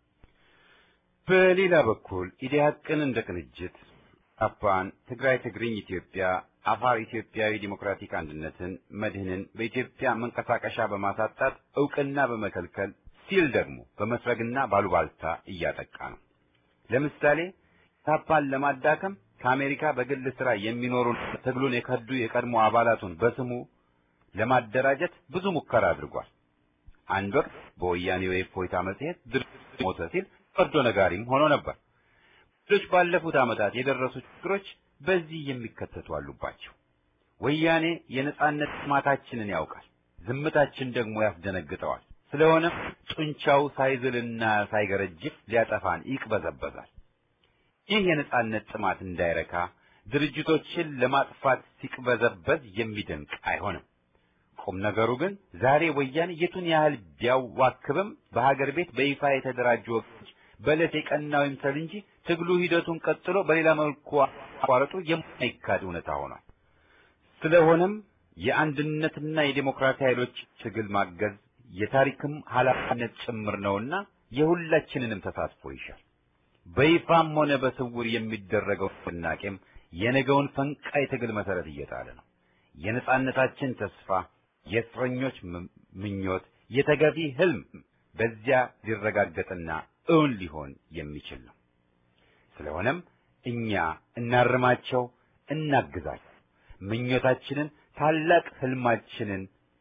በሌላ በኩል ኢዲያቅን እንደ ቅንጅት አፓን፣ ትግራይ ትግርኝ ኢትዮጵያ፣ አፋር ኢትዮጵያዊ ዲሞክራቲክ አንድነትን፣ መድህንን በኢትዮጵያ መንቀሳቀሻ በማሳጣት እውቅና በመከልከል ሲል ደግሞ በመስረግና ባሉባልታ እያጠቃ ነው። ለምሳሌ ታፓን ለማዳከም ከአሜሪካ በግል ስራ የሚኖሩ ትግሉን የከዱ የቀድሞ አባላቱን በስሙ ለማደራጀት ብዙ ሙከራ አድርጓል። አንድ ወቅት በወያኔው የእፎይታ መጽሔት ድርጅት ሞተ ሲል ፈርዶ ነጋሪም ሆኖ ነበር። ሌሎች ባለፉት ዓመታት የደረሱ ችግሮች በዚህ የሚከተቱ አሉባቸው። ወያኔ የነጻነት ጥማታችንን ያውቃል፣ ዝምታችን ደግሞ ያስደነግጠዋል። ስለሆነም ጡንቻው ሳይዝልና ሳይገረጅፍ ሊያጠፋን ይቅበዘበዛል። ይህ የነጻነት ጥማት እንዳይረካ ድርጅቶችን ለማጥፋት ሲቅበዘበዝ የሚደንቅ አይሆንም። ቁም ነገሩ ግን ዛሬ ወያኔ የቱን ያህል ቢያዋክብም በሀገር ቤት በይፋ የተደራጁ ወገኖች በዕለት የቀናው ይምሰል እንጂ ትግሉ ሂደቱን ቀጥሎ በሌላ መልኩ አቋረጡ የማይካድ እውነታ ሆኗል። ስለሆነም የአንድነትና የዴሞክራሲ ኃይሎች ትግል ማገዝ የታሪክም ኃላፊነት ጭምር ነውና የሁላችንንም ተሳትፎ ይሻል። በይፋም ሆነ በስውር የሚደረገው ንቅናቄም የነገውን ፈንቃይ ትግል መሰረት እየጣለ ነው። የነጻነታችን ተስፋ፣ የእስረኞች ምኞት፣ የተገቢ ህልም በዚያ ሊረጋገጥና እውን ሊሆን የሚችል ነው። ስለሆነም እኛ እናርማቸው፣ እናግዛቸው። ምኞታችንን ታላቅ ህልማችንን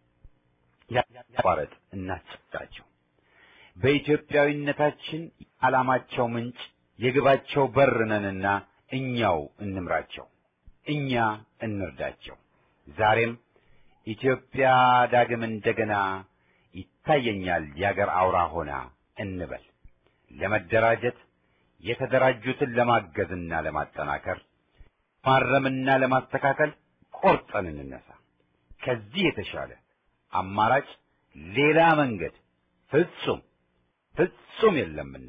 ያቋረጥ እናስጨብጣቸው። በኢትዮጵያዊነታችን ዓላማቸው ምንጭ የግባቸው በር ነንና እኛው እንምራቸው፣ እኛ እንርዳቸው። ዛሬም ኢትዮጵያ ዳግም እንደገና ይታየኛል የአገር አውራ ሆና እንበል። ለመደራጀት የተደራጁትን ለማገዝና ለማጠናከር ማረምና ለማስተካከል ቆርጠን እንነሳ። ከዚህ የተሻለ አማራጭ ሌላ መንገድ ፍጹም ፍጹም የለምና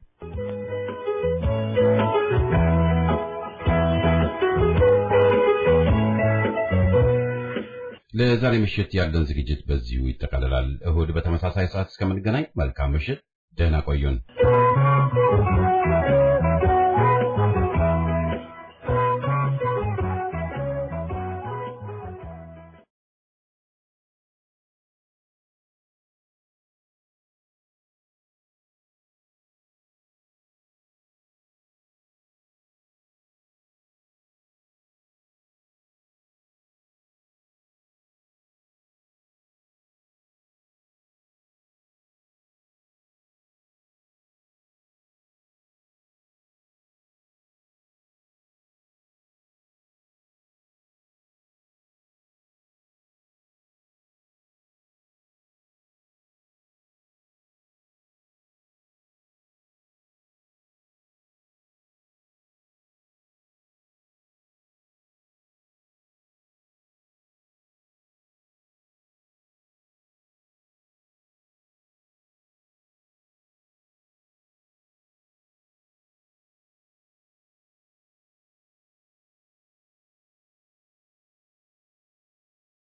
ለዛሬ ምሽት ያለን ዝግጅት በዚሁ ይጠቃልላል። እሁድ በተመሳሳይ ሰዓት እስከምንገናኝ መልካም ምሽት፣ ደህና ቆዩን።